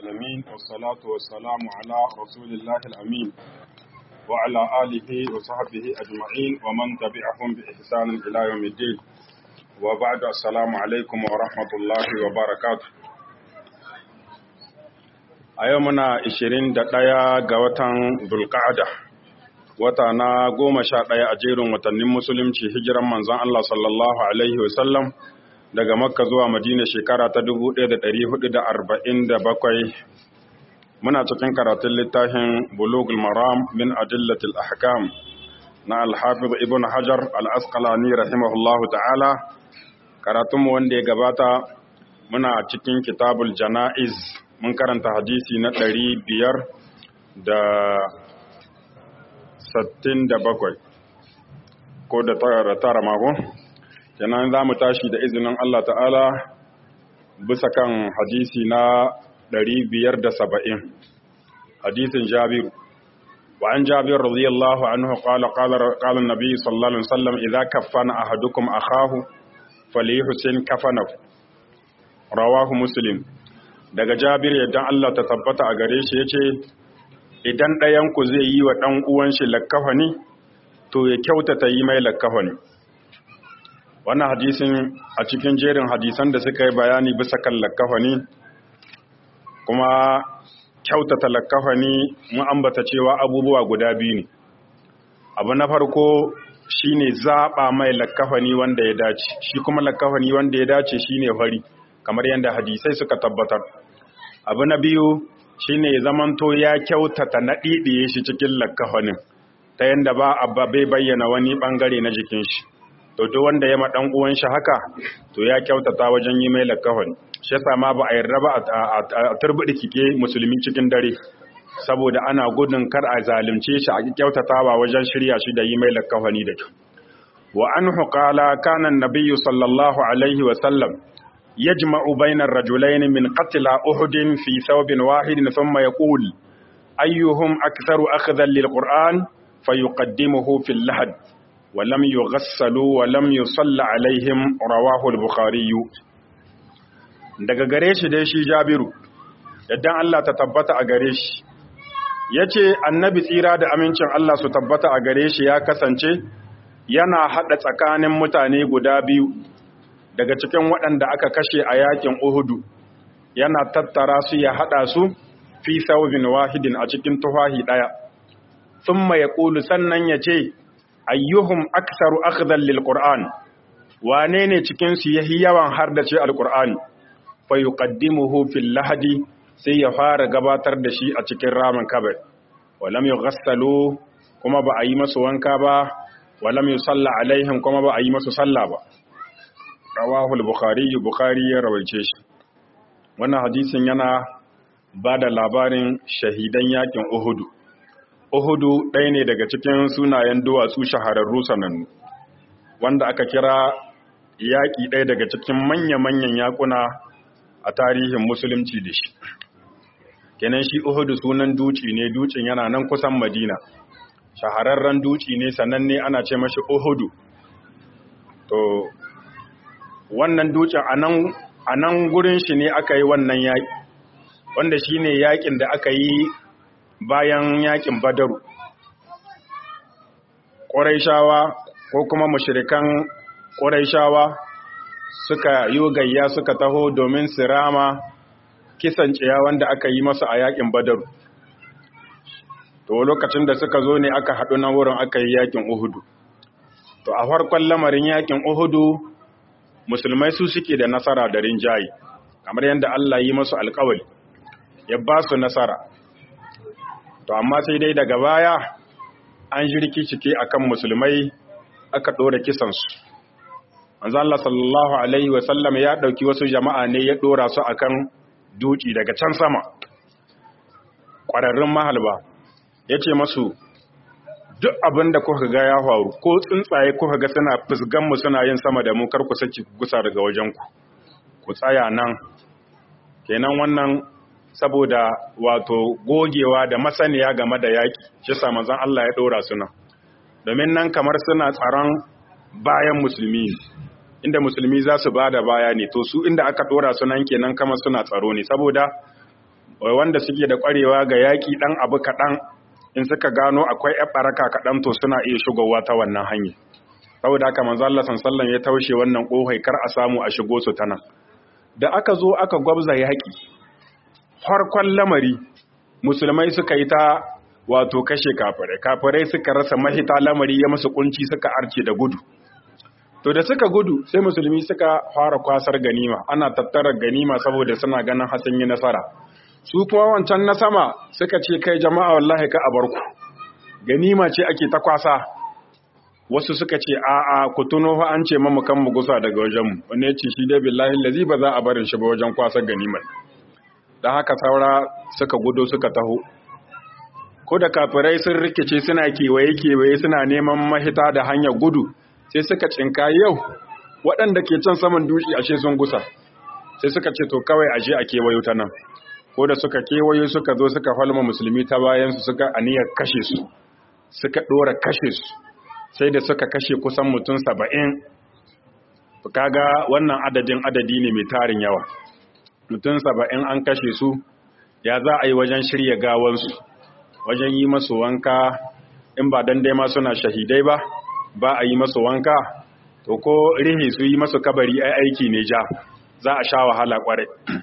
العالمين والصلاة والسلام على رسول الله الأمين وعلى آله وصحبه أجمعين ومن تبعهم بإحسان إلى يوم الدين وبعد السلام عليكم ورحمة الله وبركاته a yau muna 21 ga watan Zulqa'ada wata na goma sha ɗaya a jerin watannin musulunci hijiran manzon Allah sallallahu alaihi wasallam daga makka zuwa madina shekara ta 1447 muna cikin karatun littafin bulugul maram min adillatil ahkam na alhafiz ibn hajar al-asqalani rahimahullahu ta'ala karatunmu wanda ya gabata muna cikin kitabul jana'iz mun karanta hadisi na ɗari biyar da sattin da bakwai ko da tara mako kenan za mu tashi da izinin Allah ta'ala bisa kan hadisi na ɗari biyar da saba'in hadisin jabiru وعن جابر رضي الله عنه قال قال قال النبي صلى الله عليه وسلم إذا كفن أحدكم أخاه فليحسن كفنه رواه مسلم daga jabir yadda Allah ta tabbata a gare shi ya ce idan ɗayanku zai yi wa ɗan uwan shi lakkafani to ya kyautata yi mai lakkafani wannan hadisin a cikin jerin hadisan da suka yi bayani bisa kan lakkafani kuma kyautata lakkafani mun ambata cewa abubuwa guda biyu ne abu na farko shine zaɓa mai lakkafani wanda ya dace shi kuma lakkafani wanda ya dace shine fari kamar yadda hadisai suka tabbatar abu na biyu shine zamanto ya kyautata na ɗiɗiye shi cikin lakkafanin ta yadda ba abba bai bayyana wani ɓangare na jikin shi to duk wanda ya maɗan uwan shi haka to ya kyautata wajen yi mai lakkafani shi yasa ma ba a yarda ba a turbiɗi kike musulmi cikin dare saboda ana gudun kar a zalunce shi a kyautatawa wajen shirya shi da yi mai lakkafani da kyau wa anhu qala kana an-nabiyyu sallallahu alaihi wa sallam يجمع بين الرجلين من قتل أحد في ثوب واحد ثم يقول أيهم أكثر أخذا للقرآن فيقدمه في اللحد ولم يغسلوا ولم يصلى عليهم رواه البخاري daga gare shi dai shi Jabiru yadda Allah ta tabbata a gare shi yace annabi tsira da amincin Allah su tabbata a gare shi ya kasance yana hada tsakanin mutane guda biyu daga cikin waɗanda aka kashe a yakin Uhudu yana tattara su ya haɗa su fi saubin wahidin a cikin tufahi ɗaya thumma yaqulu sannan yace ayyuhum aktsaru akhdan lil qur'an wane ne cikin su yahi yawan hardace alqur'ani fa yuqaddimuhu fil lahadi sai ya fara gabatar da shi a cikin ramin kabar walam yughassalu kuma ba a yi masu wanka ba walam yusalla alaihim kuma ba a yi masu sallah ba rawahu al-bukhari bukhari ya rawaice shi wannan hadisin yana ba da labarin shahidan yakin uhudu uhudu ɗaya ne daga cikin sunayen duwatsu shahararru sanannu wanda aka kira yaƙi ɗaya daga cikin manya-manyan yakuna a tarihin musulunci da shi kenan shi uhudu sunan duci ne ducin yana nan kusan madina shahararren duci ne sananne ana ce mashi uhudu to wannan dutsen a nan gurin shi ne aka yi wannan yaƙi wanda shi ne yaƙin da aka yi bayan yaƙin badaru ƙwarai ko kuma mashirikan ƙwarai suka yi gayya suka taho domin sirama kisan ciya wanda aka yi masu a yaƙin badaru to lokacin da suka zo ne aka haɗu na wurin aka yi yaƙin uhudu to a farkon lamarin yaƙin uhudu musulmai su suke da nasara da rinjaye kamar yadda Allah yi masu alkawari ya ba su nasara to amma sai dai daga baya an jirki cike akan musulmai aka ɗora kisansu manzo Allah sallallahu alaihi wa sallam ya ɗauki wasu jama'a ne ya ɗora su akan duki daga can sama ƙwararrun mahalba ya ce masu duk abin da kuka ga ya faru ko tsuntsaye kuka ga suna fusgan mu suna yin sama da mu kar ku saki gusa daga wajen ku ku tsaya nan kenan wannan saboda wato gogewa da masaniya game da yaki shi sa manzon Allah ya dora su nan domin nan kamar suna tsaron bayan musulmi inda musulmi za su bada baya ne to su inda aka dora su nan kenan kamar suna tsaro ne saboda wai wanda suke da ƙwarewa ga yaƙi ɗan abu kaɗan in suka gano akwai ƴan ɓaraka kaɗan to suna iya shigowa ta wannan hanyar saboda haka manzo Allah sallallahu ya taushe wannan ƙofai kar a samu a shigo su ta nan da aka zo aka gwabza yaƙi farkon lamari musulmai suka yi ta wato kashe kafirai kafirai suka rasa mahita lamari ya musu kunci suka arce da gudu to da suka gudu sai musulmi suka fara kwasar ganima ana tattara ganima saboda suna ganin hasan yi nasara su kuma wancan na sama suka ce kai jama'a wallahi ka a barku ganima ce ake ta kwasa wasu suka ce a'a ku tuno fa an ce mamu kan mu gusa daga wajen mu wani ya ce shi dai billahi lazi ba za a barin shi ba wajen kwasar ganimar dan haka saura suka gudo suka taho ko da kafirai sun rikice suna kewaye kewaye suna neman mahita da hanyar gudu sai suka cinka yau waɗanda ke can saman dushi ashe sun gusa sai suka ce to kawai ashe a kewayo ta nan ko da suka kewayo suka zo suka falma musulmi ta bayansu suka aniyar kashe su suka ɗora kashe su sai da suka kashe kusan mutum saba'in kaga wannan adadin adadi ne mai tarin yawa mutum saba'in an kashe su ya za a yi wajen shirya gawansu wajen yi masu wanka in ba dan dai ma suna shahidai ba ba a yi masu wanka to ko rihi su yi masu kabari ai aiki ne ja za a sha wahala kwarai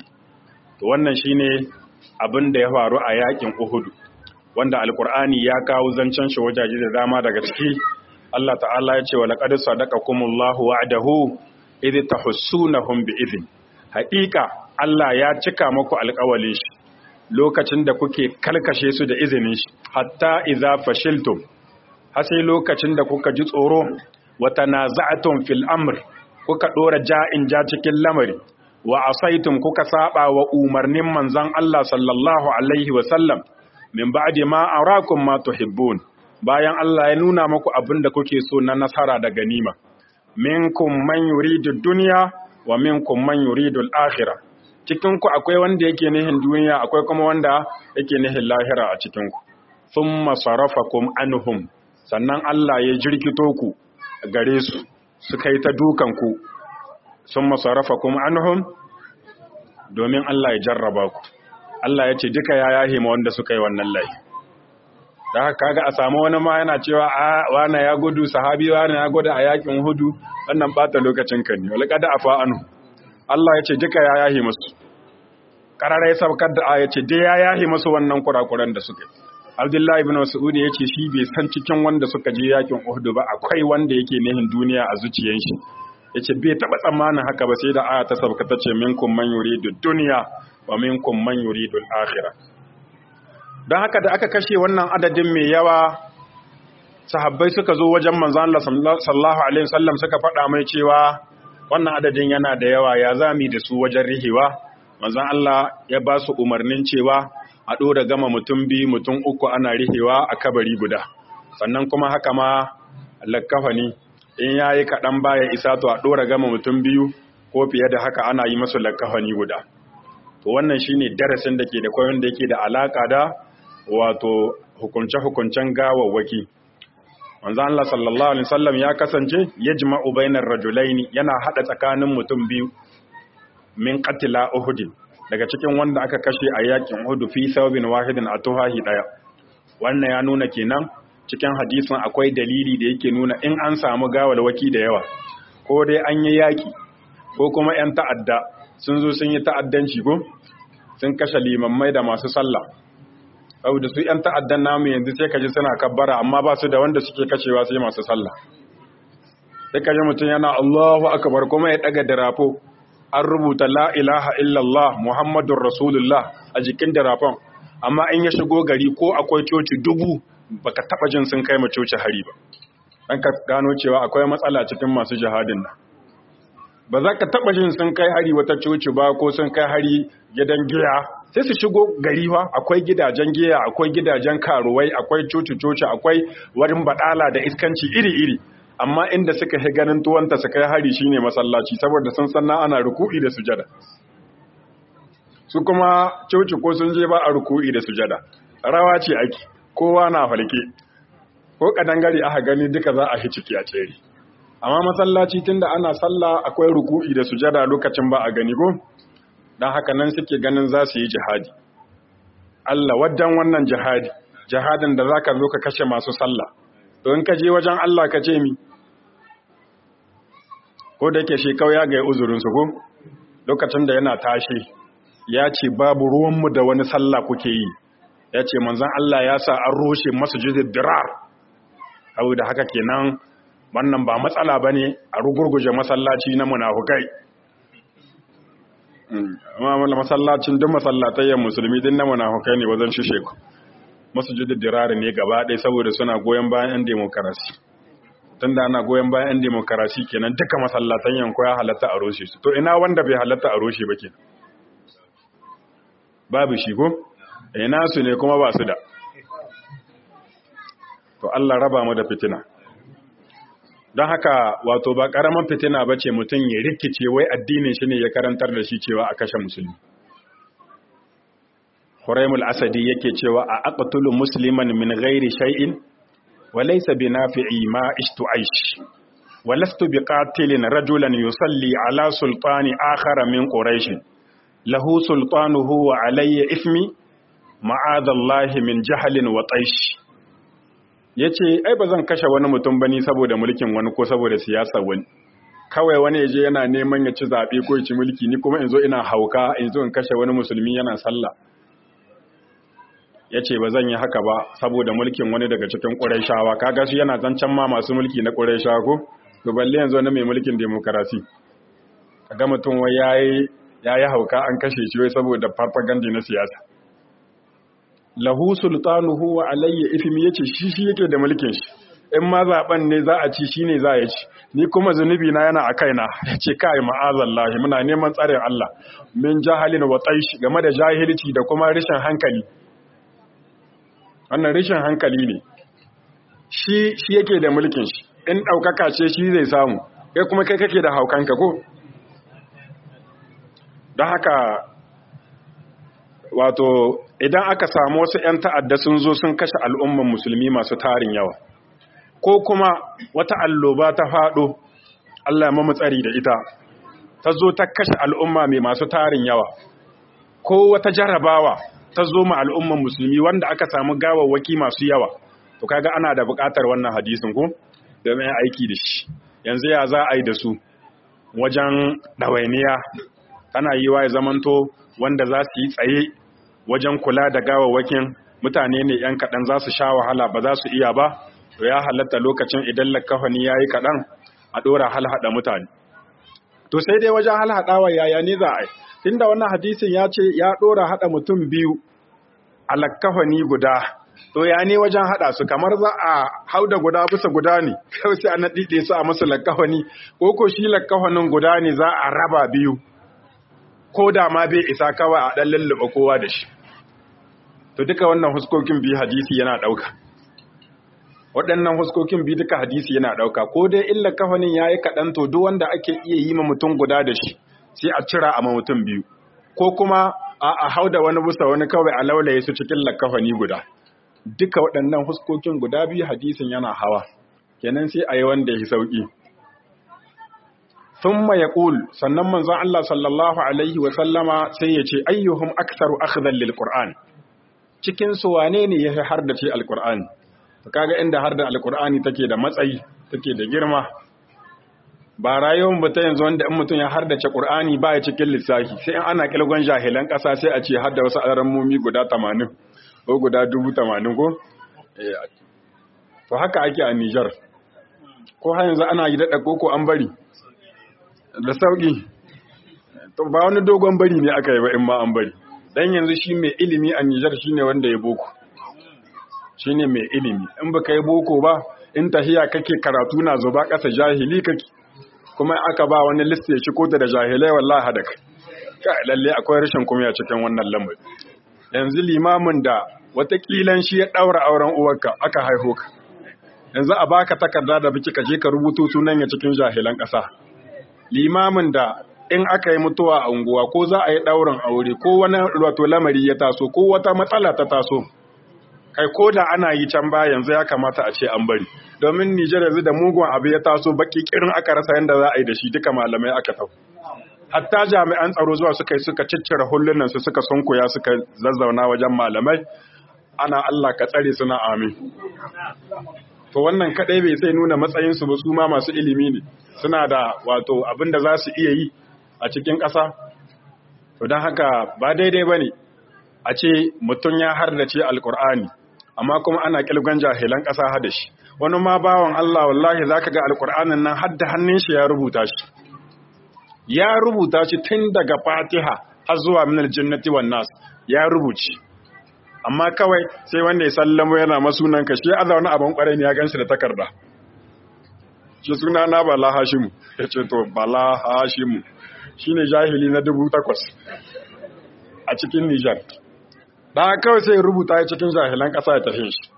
to wannan shine abin da ya faru a yakin Uhud wanda alkur'ani ya kawo zancen shi wajaje da dama daga ciki Allah ta'ala ya ce wa laqad sadaqakumullahu wa'dahu idh tahussunahum bi'idhin haqiqa Allah ya cika muku alƙawalin shi lokacin da kuke kalkashe su da izinin shi hatta idza fashiltum har sai lokacin da kuka ji tsoro wa tanaza'tum fil amr kuka dora ja'in ja cikin lamari wa asaitum kuka saba wa umarnin manzon Allah sallallahu alaihi wa sallam min ba'di ma arakum ma tuhibbun bayan Allah ya nuna muku abin da kuke so na nasara da ganima minkum man yuridu dunya wa minkum man yuridu al-akhirah cikin ku akwai wanda yake nihin duniya akwai kuma wanda yake nihin lahira a cikin ku thumma sarafakum anhum sannan Allah ya jirkito ku gare su suka yi ta dukan ku thumma sarafakum anhum domin Allah ya jarraba ku Allah ya ce duka ya yahe ma wanda suka yi wannan laifi da haka kaga a samu wani ma yana cewa a wana ya gudu sahabi wana ya gudu a yakin hudu wannan bata lokacin kan ne wala kada afa anu Allah ya ce duka ya yahi musu karara ya saukar da ya ce dai ya yahi musu wannan kurakuran da suka Abdullahi ibn Mas'ud ya ce shi bai san cikin wanda suka je yakin Uhud ba akwai wanda yake nihin duniya a zuciyar shi yace bai taba tsammanin haka ba sai da aya ta sauka ta ce minkum man yuridu dunya wa minkum man yuridu al-akhirah don haka da aka kashe wannan adadin mai yawa sahabbai suka zo wajen manzan Allah sallallahu alaihi wasallam suka faɗa mai cewa wannan adadin yana da yawa ya zami da su wajen rihewa manzan Allah ya ba su umarnin cewa a ɗora gama mutum biyu mutum uku ana rihewa a kabari guda sannan kuma haka ma lakkafani in ya yi kaɗan baya isa to a ɗora gama mutum biyu ko fiye da haka ana yi masu lakkafani guda to wannan shine darasin da ke da koyon da yake da alaka da wato hukunce-hukuncen gawawwaki manzo Allah sallallahu alaihi wasallam ya kasance yajma'u bainar rajulaini yana hada tsakanin mutum biyu min qatila uhud daga cikin wanda aka kashe a yakin uhud fi thawbin wahidin atuhahi daya wannan ya nuna kenan cikin hadisin akwai dalili da yake nuna in an samu gawalwaki da yawa ko dai an yi yaki ko kuma yan ta'adda sun zo sun yi ta'addanci ko sun kashe limammai da masu sallah saboda su ‘yan ta'addan namu yanzu sai ka ji suna kabbara amma ba su da wanda suke kashewa sai masu sallah sai ka ji mutum yana Allahu akbar kuma ya daga dirafo an rubuta la ilaha illallah muhammadun rasulullah a jikin dirafon amma in ya shigo gari ko akwai coci dubu baka taba jin sun kai ma coci hari ba dan ka gano cewa akwai matsala cikin masu jihadin nan ba za ka taba jin sun kai hari wata coci ba ko sun kai hari gidan giya sai su shigo gari fa akwai gidajen giya akwai gidajen karuwai akwai coci-coci akwai warin badala da iskanci iri-iri amma inda suka hi ganin tuwanta su kai hari shine masallaci saboda sun sanna ana ruku'i da sujada su kuma coci ko sun je ba a ruku'i da sujada rawa ce ake kowa na falke ko kadangare aka gani duka za a hi ciki a tsere amma masallaci tunda ana sallah akwai ruku'i da sujada lokacin ba a gani ko don haka nan suke ganin za su yi jihadi Allah wajen wannan jihadi jihadin da zaka zo ka kashe masu sallah to in ka je wajen Allah ka ce mi ko da yake shekau ya ga uzurin su ko lokacin da yana tashi ya ce babu ruwanmu da wani sallah kuke yi ya ce manzon Allah ya sa an roshe masjidid dirar da haka kenan wannan ba matsala bane a rugurguje masallaci na munafukai amma masallacin duk masallatayen musulmi din na munafukai ne wajen shishe ku masjidul dirar ne gaba ɗaya saboda suna goyon bayan yan demokarasi tunda ana goyon bayan yan demokarasi kenan duka masallatan yanku ya halatta a roshe su to ina wanda bai halatta a roshe ba ke babu shi ko ina su ne kuma ba su da to Allah raba mu da fitina don haka wato ba ƙaramin fitina ba ce mutum ya rikice wai addinin shi ne ya karantar da shi cewa a kashe musulmi Huraimul Asadi yake cewa a aqtulu musliman min ghairi shay'in wa laysa binafi'i ma ishtu aish wa lastu biqatilin rajulan yusalli ala sultani akhara min quraish lahu sultanuhu wa alayya ismi ma'adallahi min jahlin wa taish ya ce ai ba zan kashe wani mutum ba ni saboda mulkin wani ko saboda siyasa wani kawai wani ya je yana neman ya ci zaɓe ko ya ci mulki ni kuma in zo ina hauka in zo in kashe wani musulmi yana sallah ya ce ba zan yi haka ba saboda mulkin wani daga cikin ƙuraishawa kaga shi yana zancen ma masu mulki na ƙuraishawa ko to balle yanzu na mai mulkin demokarasi kaga mutum wai yayi yayi hauka an kashe shi wai saboda farfagandi na siyasa lahu sultanuhu wa alayya ifmi yace shi shi yake da mulkin shi in ma zaben ne za a ci shine za ya ci ni kuma zunubi na yana a kaina yace kai ma'azallahi muna neman tsarin Allah min jahalin wa taish game da jahilci da kuma rishin hankali wannan rishin hankali ne shi shi yake da mulkin shi in daukaka ce shi zai samu kai kuma kai kake da haukanka ko don haka wato idan aka samu wasu 'yan ta'adda sun zo sun kashe al'umman musulmi masu tarin yawa ko kuma wata alloba ta faɗo Allah ya tsari da ita ta zo ta kashe al'umma mai masu tarin yawa ko wata jarabawa ta zo ma al'umman musulmi wanda aka samu gawawwaki masu yawa to kaga ana da buƙatar wannan hadisin ko domin aiki da shi yanzu ya za a yi da su wajen ɗawainiya tana yi wa ya zamanto wanda za su yi tsaye wajen kula da gawawwakin mutane ne ‘yan kaɗan za su sha wahala ba za su iya ba, to ya halatta lokacin idan lakafani ya yi kaɗan a ɗora halhaɗa mutane. To sai dai wajen halhaɗawa yaya ne za a yi, tunda wannan hadisin ya ce ya ɗora haɗa mutum biyu a lakafani guda, to ya ne wajen haɗa su kamar za a hau da guda bisa guda ne, kawai sai a naɗiɗe su a masu lakafani, ko ko shi lakafanin guda ne za a raba biyu. ko da ma bai isa kawai a ɗan lullube kowa da shi to duka wannan huskokin biyu hadisi yana ɗauka waɗannan huskokin biyu duka hadisi yana ɗauka ko dai illa kafanin ya yi kaɗan to duk wanda ake iya yi ma mutum guda da shi sai a cira a mutum biyu ko kuma a hau da wani busa wani kawai a laulaye su cikin lakafani guda duka waɗannan huskokin guda biyu hadisin yana hawa kenan sai a yi wanda ya yi sauƙi thumma yaqul sannan manzon Allah sallallahu alaihi wa sallama sai ya ce ayyuhum aktharu akhdhan lil qur'an cikin su wane ne ya hardace alqur'ani to kaga inda harda alqur'ani take da matsayi take da girma ba rayuwar mu ta yanzu wanda in mutum ya hardace qur'ani ba ya cikin lissafi sai in ana kilgon jahilan kasa sai a ce hadda wasu alarammomi guda 80 ko guda 80 ko to haka ake a Niger ko har yanzu ana yi daɗa koko an bari da sauƙi to ba wani dogon bari ne aka yi ba in ma an bari dan yanzu shi mai ilimi a Nijar shine wanda ya boko shine mai ilimi in baka yi boko ba in tahiya kake karatu na zuba ƙasa jahili kake kuma aka ba wani list ya shigo da jahilai wallahi hadak kai lalle akwai rashin kuma cikin wannan lamari yanzu limamin da watakilan shi ya daura auren uwarka aka haihu ka yanzu a baka takarda da biki ka je ka rubuto sunan ya cikin jahilan ƙasa limamin da in aka yi mutuwa a unguwa ko za a yi ɗaurin aure ko wani wato lamari ya taso ko wata matsala ta taso kai ko da ana yi can ba yanzu ya kamata a ce an bari domin Nijar yanzu da mugun abu ya taso baki kirin aka rasa yadda za a yi da shi duka malamai aka tau hatta jami'an tsaro zuwa suka yi suka ciccire hullunan su suka sunkuya suka zazzauna wajen malamai ana Allah ka tsare suna amin to wannan kadai bai sai nuna matsayin su ba su ma masu ilimi ne suna da wato abin da za su iya yi a cikin ƙasa to don haka ba daidai ba ne a ce mutum ya hardace alkur'ani amma kuma ana kilgan jahilan ƙasa hada shi wani ma bawan Allah wallahi za ka ga alkur'anin nan hadda hannun shi ya rubuta shi ya rubuta shi tun daga fatiha har zuwa minal jannati wan nas ya rubuci amma kawai sai wanda ya sallamo yana masunan ka shi aza wani abin kwarai ne ya ganshi da takarda shi suna na bala hashimu ya ce to bala hashimu shine jahili na dubu takwas a cikin nijar da kawai sai rubuta ya cikin jahilan ƙasa ya tafi shi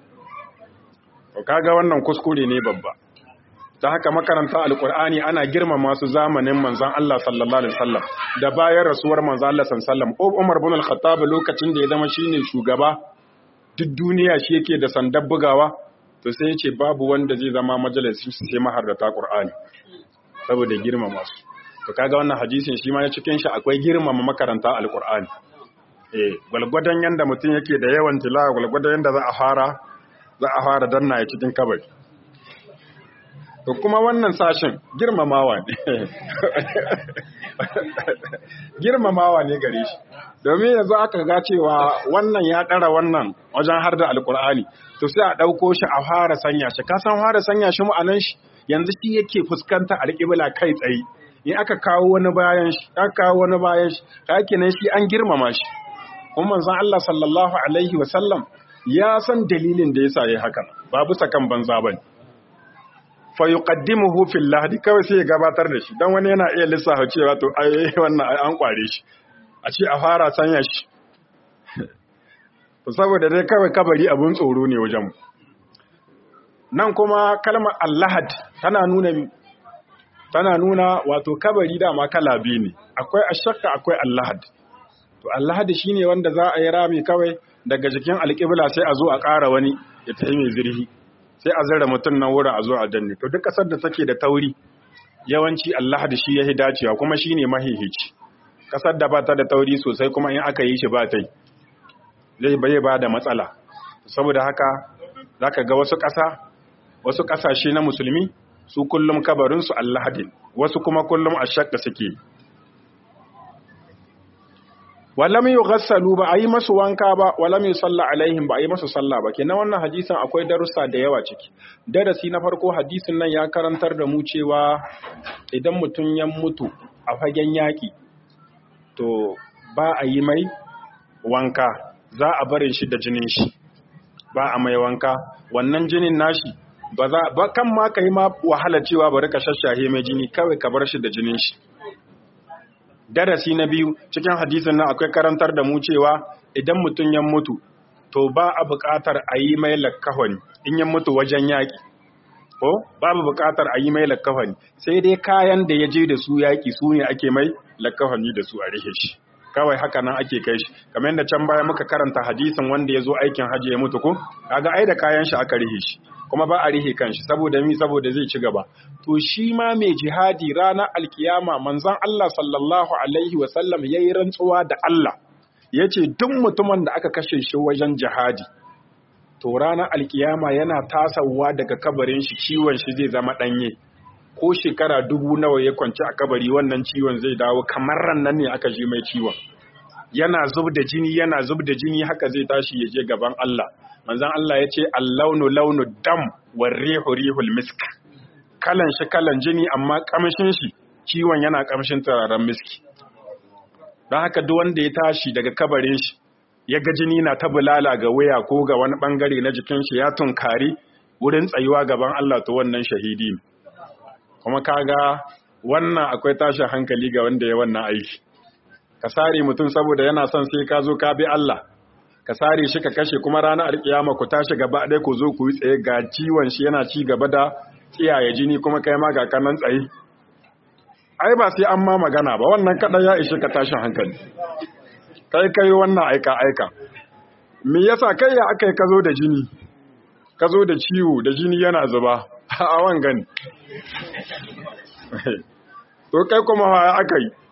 kaga wannan kuskure ne babba ta haka makaranta alkur'ani ana girmama su zamanin manzon Allah sallallahu alaihi wasallam da bayan rasuwar manzon Allah sallallahu alaihi wasallam Umar bin al-Khattab lokacin da ya zama shine shugaba duk duniya shi yake da sandar bugawa to sai ya ce babu wanda zai zama majalisin sai maharrata Qur'ani saboda girmama su to kaga wannan hadisin shi ma ya cikin shi akwai girmama makaranta alkur'ani eh gwalgwadon yanda mutum yake da yawan tilawa gwalgwadon yanda za a fara za a fara danna ya cikin kabari to kuma wannan sashin girmamawa ne girmamawa ne gare shi domin yanzu aka ga cewa wannan ya ɗara wannan wajen har da alkur'ani to sai a ɗauko shi a fara sanya shi ka san fara sanya shi ma'anan shi yanzu shi yake fuskanta alƙibla kai tsaye in aka kawo wani bayan shi aka kawo wani bayan shi kake nan shi an girmama shi kuma manzon Allah sallallahu alaihi wa sallam ya san dalilin da yasa yayi hakan ba bisa kan banza bane fa yuqaddimuhu fil lahdi kawai sai ya gabatar da shi dan wani yana iya lissafa cewa to ai wannan ai an kware shi a ce a fara sanya shi to saboda dai kawai kabari abun tsoro ne wajen nan kuma kalmar allahad tana nuna tana nuna wato kabari dama kala biyu ne akwai ashakka akwai allahad to allahad shine wanda za a yi rami kawai daga jikin alƙibla sai a zo a ƙara wani ya tafi mai zirhi sai a zara mutum nan wurin a zo a danne to duk ƙasar da take da tauri yawanci allahad shi ya dacewa kuma shine mahihici ƙasar da ba ta da tauri sosai kuma in aka yi shi ba ta yi zai bai ba da matsala saboda haka zaka ga wasu ƙasa wasu ƙasashe na musulmi su kullum kabarinsu allahadin wasu kuma kullum a shakka suke walam yughassalu ba ayi masu wanka ba walam yusalla alaihim ba ayi masu sallah ba kenan wannan hadisin akwai darussa da yawa ciki darasi na farko hadisin nan ya karantar da mu cewa idan mutum ya mutu a fagen yaki to ba a yi mai wanka za a barin shi da jinin shi ba a mai wanka wannan jinin nashi ba za ba kan ma kai ma wahala cewa bari ka shashahe mai jini kawai ka bar shi da jinin shi darasi na biyu cikin hadisin nan akwai karantar da mu cewa idan mutum ya mutu to ba a buƙatar a yi mai lakkahoni in ya mutu wajen yaƙi ko babu buƙatar a yi mai lakkahoni sai dai kayan da ya je da su yaƙi su ne ake mai lakkahoni da su a rihe shi kawai haka nan ake kai shi kamar yadda can baya muka karanta hadisin wanda ya zo aikin hajji ya mutu ko kaga ai da kayan shi aka rihe shi kuma ba a rihe kanshi saboda mi saboda zai ci gaba to shi ma mai jihadi ranar alkiyama manzon Allah sallallahu alaihi wa sallam yayi rantsuwa da Allah yace duk mutumin da aka kashe shi wajen jihadi to ranar alkiyama yana tasawa daga kabarin shi ciwon shi zai zama danye ko shekara dubu nawa ya kwanci a kabari wannan ciwon zai dawo kamar ran nan ne aka ji mai ciwon yana zub da jini yana zub da jini haka zai tashi ya je gaban Allah manzon Allah ya ce allaunu launu dam war rihu rihul misk kalan shi kalan jini amma kamshin shi ciwon yana kamshin turaren miski don haka duk wanda ya tashi daga kabarin shi ya ga jini na ta bulala ga waya ko ga wani bangare na jikin shi ya tunkari wurin tsayuwa gaban Allah to wannan shahidi ne kuma kaga wannan akwai tashin hankali ga wanda ya wannan aiki ka sare mutum saboda yana son sai ka zo ka bi Allah ka sare shi ka kashe kuma ranar alkiyama ku tashi gaba ɗaya ku zo ku yi tsaye ga ciwon shi yana ci gaba da tsiyaye jini kuma kai ma ga kanan tsaye ai ba sai an ma magana ba wannan kaɗan ya ishe ka tashin hankali kai kai wannan aika aika me yasa kai ya aka yi ka zo da jini ka zo da ciwo da jini yana zuba a wangan to kai kuma ya aka yi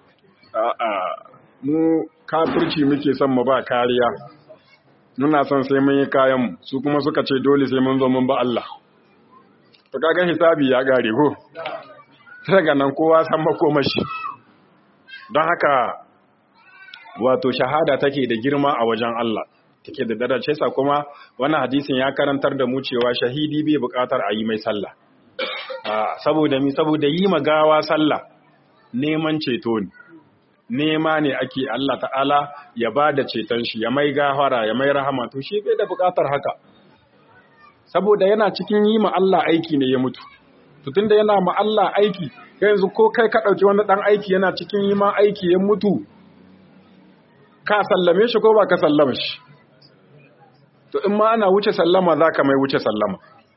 a'a mu kafirci muke son mu ba kariya muna son sai mun yi kayan su kuma suka ce dole sai mun zo mun ba Allah to kaga hisabi ya gare ko daga nan kowa san makomashi don haka wato shahada take da girma a wajen Allah take da darace sa kuma wannan hadisin ya karantar da mu cewa shahidi bai bukatar a yi mai sallah saboda mi saboda yi magawa sallah neman ceto ne nema ne ake Allah ta'ala ya ba da ceton shi ya mai gafara ya mai rahama to shi bai da bukatar haka saboda yana cikin yi ma Allah aiki ne ya mutu to tunda yana ma Allah aiki yanzu ko kai ka dauki wani dan aiki yana cikin yi ma aiki ya mutu ka sallame shi ko ba ka sallama shi to in ma ana wuce sallama zaka mai wuce sallama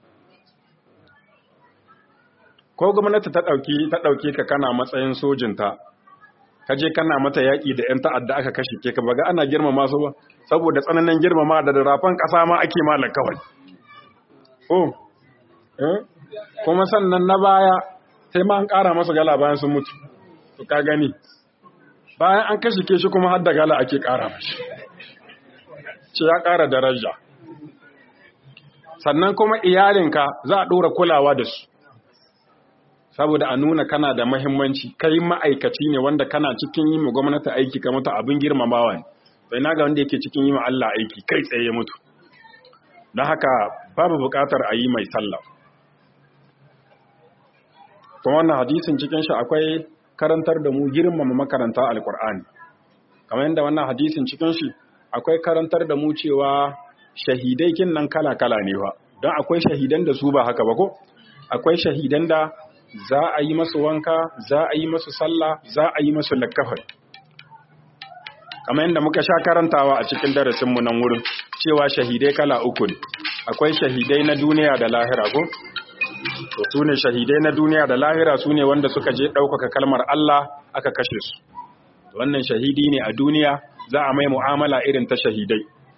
ko gwamnati ta dauki ta dauke ka kana matsayin sojinta ka je kana mata yaƙi da 'yan ta'adda aka kashe ke ka baga ana girmama su ba saboda tsananin girmama da rafan ƙasa ma ake malar kawai oh eh kuma sannan na baya sai ma an ƙara masa gala bayan sun mutu to ka gani bayan an kashe ke shi kuma har da gala ake ƙara mashi ce ya ƙara daraja sannan kuma iyalinka za a ɗora kulawa da su saboda a nuna kana da mahimmanci kai ma'aikaci ne wanda kana cikin yi ma gwamnati aiki ka mutu abin girmamawa ne bai na ga wanda yake cikin yi ma Allah aiki kai tsaye ya mutu don haka babu buƙatar a yi mai sallah kuma wannan hadisin cikin shi akwai karantar da mu girmama makaranta alkur'ani kamar yadda wannan hadisin cikin shi akwai karantar da mu cewa shahidai kin nan kala-kala ne ba don akwai shahidan da su ba haka ba ko akwai shahidan da za a yi masu wanka za a yi masu sallah za a yi masu lakkafar kamar yadda muka sha karantawa a cikin darasinmu nan wurin cewa shahidai kala uku ne akwai shahidai na duniya da lahira ko to su ne shahidai na duniya da lahira su ne wanda suka je ɗaukaka kalmar Allah aka kashe su wannan shahidi ne a duniya za a mai mu'amala irin ta shahidai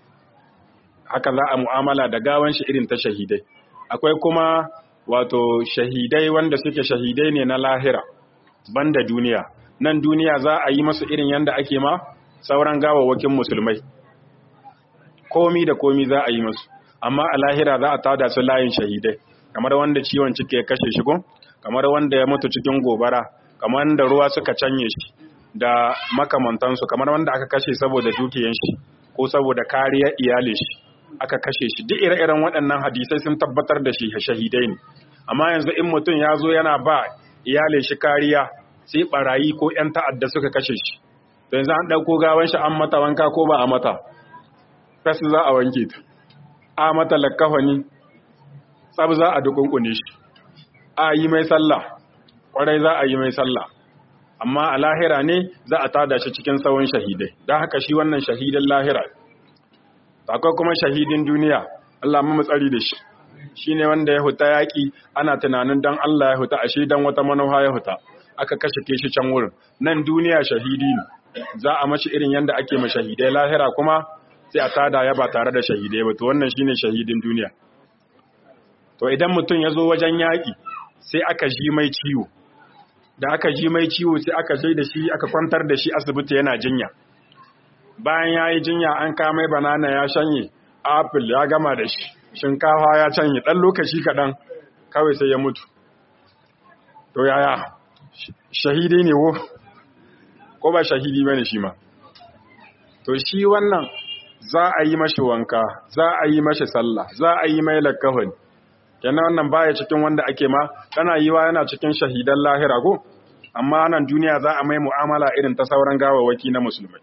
haka za a mu'amala da gawan shi irin ta shahidai akwai kuma wato shahidai wanda suke shahidai ne na lahira banda duniya nan duniya za a yi masu irin yanda ake ma sauran gawawakin musulmai komi da komi za a yi masu amma a lahira za a tada su layin shahidai kamar wanda ciwon ciki ya kashe shi kamar wanda ya mutu cikin gobara kamar wanda ruwa suka canye shi da makamantansu kamar wanda aka kashe saboda dukiyan shi ko saboda kariyar iyalin shi aka kashe shi duk ire-iren waɗannan hadisai sun tabbatar da shi shahidai ne amma yanzu in mutum ya zo yana ba iyalin shi kariya sai barayi ko 'yan ta'adda suka kashe shi to yanzu an ɗauko gawan shi an mata wanka ko ba a mata fes za a wanke ta a mata lakkafani tsab za a dukunkune shi a yi mai sallah kwarai za a yi mai sallah amma a lahira ne za a tada shi cikin tsawon shahidai don haka shi wannan shahidan lahira akwai kuma shahidin duniya Allah mu tsari da shi shine wanda ya huta yaki ana tunanin dan Allah ya huta ashe dan wata manufa ya huta aka kashe ke shi can wurin nan duniya shahidi ne za a mashi irin yanda ake ma shahidai lahira kuma sai a tada ya ba tare da shahidai ba to wannan shine shahidin duniya to idan mutum ya zo wajen yaki sai aka ji mai ciwo da aka ji mai ciwo sai aka sai da shi aka kwantar da shi asibiti yana jinya bayan ya yi jinya an kamai banana ya shanye apple ya gama da shi shinkafa ya canye ɗan lokaci kaɗan kawai sai ya mutu to yaya shahidi ne wo ko ba shahidi bane shi ma to shi wannan za a yi mashi wanka za a yi mashi sallah za a yi mai lakkafani kenan wannan baya cikin wanda ake ma tana yiwa yana cikin shahidan lahira ko amma nan duniya za a mai mu'amala irin ta sauran gawawaki na musulmai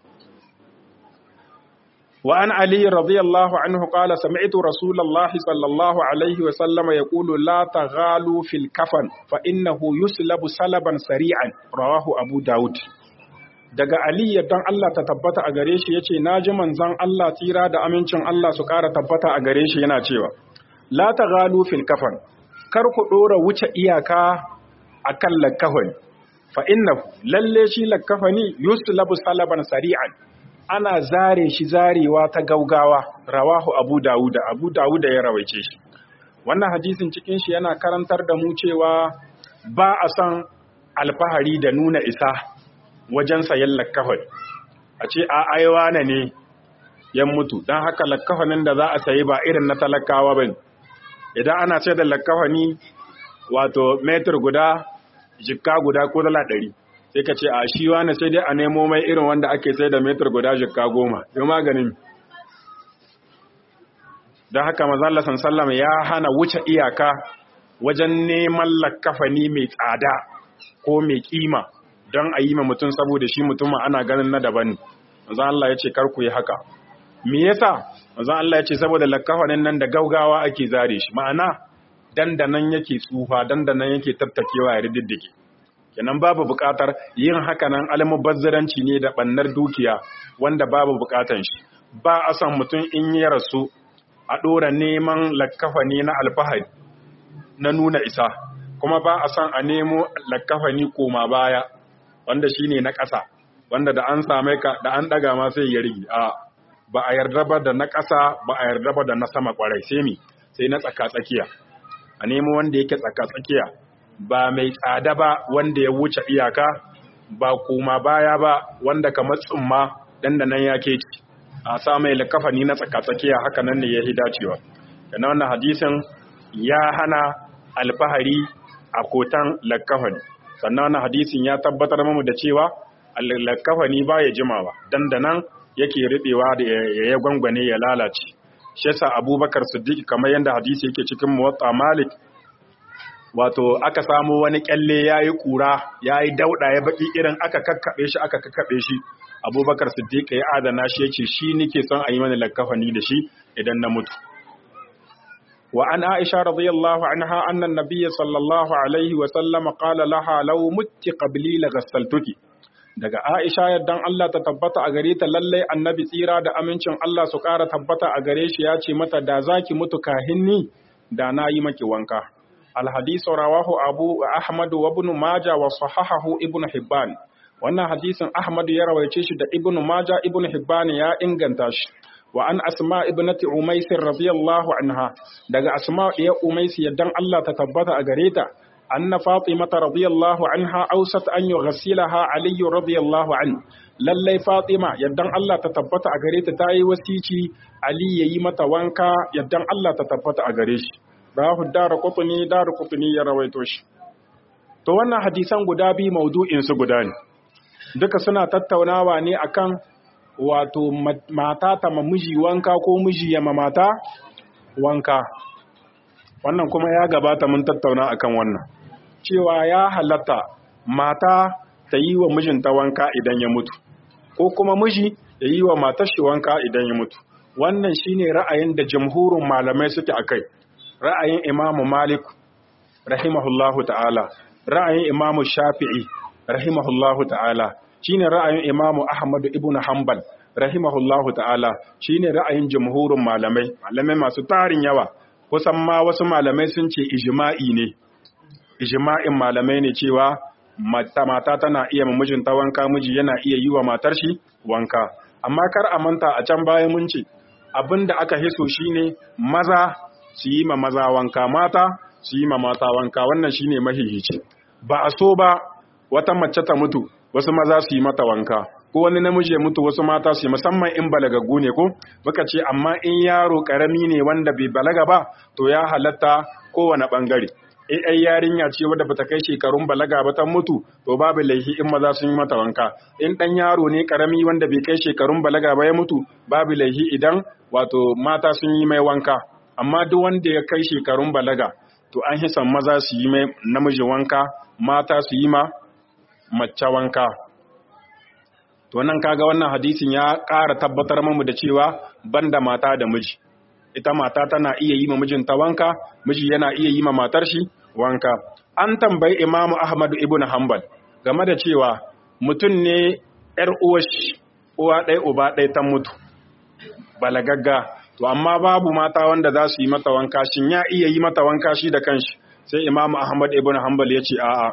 wa an ali radiyallahu anhu qala sami'tu rasulullahi sallallahu alaihi wa sallam yaqulu la taghalu fil kafan fa innahu yuslabu salaban sari'an rawahu abu daud daga ali dan Allah ta tabbata a gare shi yace naji manzon Allah tira da amincin Allah su ƙara tabbata a gare shi yana cewa la taghalu fil kafan kar ku dora wuce iyaka akan lakkafani fa innahu lalle shi lakkafani yuslabu salaban sari'an ana zare shi zarewa ta gaugawa rawahu abu dawuda abu dawuda ya rawaice shi wannan hadisin cikin shi yana karantar da mu cewa ba a san alfahari da nuna isa wajen sayan lakkafan a ce a aiwa na ne yan mutu don haka lakkafanin da za a sayi ba irin na talakawa ba idan ana ce da lakkafani wato metar guda jikka guda ko dala ɗari sai ka ce a shi wani sai dai a nemo mai irin wanda ake sai da metar guda jikka goma yau maganin don haka mazalla sallam ya hana wuce iyaka wajen neman lakkafani mai tsada ko mai kima don a yi ma mutum saboda shi mutumin ana ganin na daban manzan Allah ya ce karku yi haka me yasa manzan Allah ya ce saboda lakkafanin nan da gaugawa ake zare shi ma'ana dandanan yake tsufa dandanan yake tattakewa ya riddige kenan babu buƙatar yin haka nan almubazzaranci ne da bannar dukiya wanda babu buƙatar shi ba a san mutum in ya rasu a ɗora neman lakkafani na alfahari na nuna isa kuma ba a san a nemo lakkafani koma baya wanda shine na ƙasa wanda da an same ka da an ɗaga ma sai ya rigi a ba a yarda ba da na ƙasa ba a yarda ba da na sama ƙwarai sai mi sai na tsaka tsakiya a nemo wanda yake tsaka tsakiya ba mai tsada ba wanda ya wuce iyaka ba koma baya ba wanda kamar tsumma dan da nan ya keci a sa mai lakafani na tsakatsakiya haka nan ne ya yi dacewa kana wannan hadisin ya hana alfahari a kotan lakafani sannan wannan hadisin ya tabbatar mamu da cewa lakafani ba ya jimawa dan da nan yake riɓewa da ya gwangwane ya lalace shi yasa abubakar siddiq kamar yadda hadisi yake cikin muwatta malik wato aka samu wani kyalle ya yi kura ya yi dauɗa ya baki irin aka kakkaɓe shi aka kakkaɓe shi abubakar siddiq ya adana shi yace shi nike son a yi mana lakafani da shi idan na mutu wa an aisha radiyallahu anha anna nabiyya sallallahu alaihi wa sallam qala laha law mutti qabli la ghassaltuki daga aisha yaddan Allah ta tabbata a gare ta lalle annabi tsira da amincin Allah su ƙara tabbata a gare shi ya ce mata da zaki mutu kahinni da na yi maki wanka الحديث رواه أبو أحمد وابن ماجه وصححه ابن حبان wannan hadisin Ahmad ya rawaice shi da Ibn Majah Ibn Hibban ya inganta shi wa an Asma ibnati Umays radiyallahu anha daga Asma ya Umays yaddan Allah ta tabbata a gare ta anna Fatima radiyallahu anha awsat an yughsilaha Ali radiyallahu an lallai Fatima yaddan Allah ta tabbata a gare ta tayi wasici Ali yayi mata wanka yaddan Allah ta tabbata a gare shi rahu dara kutuni dara kutuni ya rawaito shi to wannan hadisan guda biyu maudu'in su guda ne duka suna tattaunawa ne akan wato mata ta miji wanka ko miji ya mata wanka wannan kuma ya gabata mun tattauna akan wannan cewa ya halatta mata ta yi wa mijinta wanka idan ya mutu ko kuma miji ya yi wa matar shi wanka idan ya mutu wannan shine ra'ayin da jamhurin malamai suke akai ra'ayin imamu malik rahimahullahu ta'ala ra'ayin imamu shafi'i rahimahullahu ta'ala shine ra'ayin imamu ahmadu ibn hanbal rahimahullahu ta'ala shine ra'ayin jamhurin malamai malamai masu tarin yawa kusan ma wasu malamai sun ce ijma'i ne ijma'in malamai ne cewa mata mata tana iya mijinta wanka miji yana iya yi wa matar shi wanka amma kar a manta a can baya mun ce abinda aka hiso shine maza su yi ma maza wanka mata su yi ma mata wanka wannan shine mahihici ba a so ba wata mace ta mutu wasu maza su yi mata wanka ko wani namiji ya mutu wasu mata su yi musamman in balagaggu ne ko muka ce amma in yaro karami ne wanda bai balaga ba to ya halatta kowane bangare in ai yarinya ce wadda bata kai shekarun balaga ba ta mutu to babu laifi in maza sun yi mata wanka in dan yaro ne karami wanda bai kai shekarun balaga ba ya mutu babu laifi idan wato mata sun yi mai wanka amma duk wanda ya kai shekarun balaga to an hisan maza su yi mai namiji wanka mata su yi ma mace wanka to nan kaga wannan hadisin ya ƙara tabbatar mamu da cewa banda mata da miji ita mata tana iya yi ma mijinta wanka miji yana iya yi ma matar shi wanka an tambayi imamu ahmadu ibn hanbal game da cewa mutum ne yar uwashi uwa ɗaya uba ɗaya ta mutu balagagga to amma babu mata wanda za su yi mata wanka shin ya iya yi mata wanka shi da kanshi sai imamu ahmad ibn hanbal ya ce a'a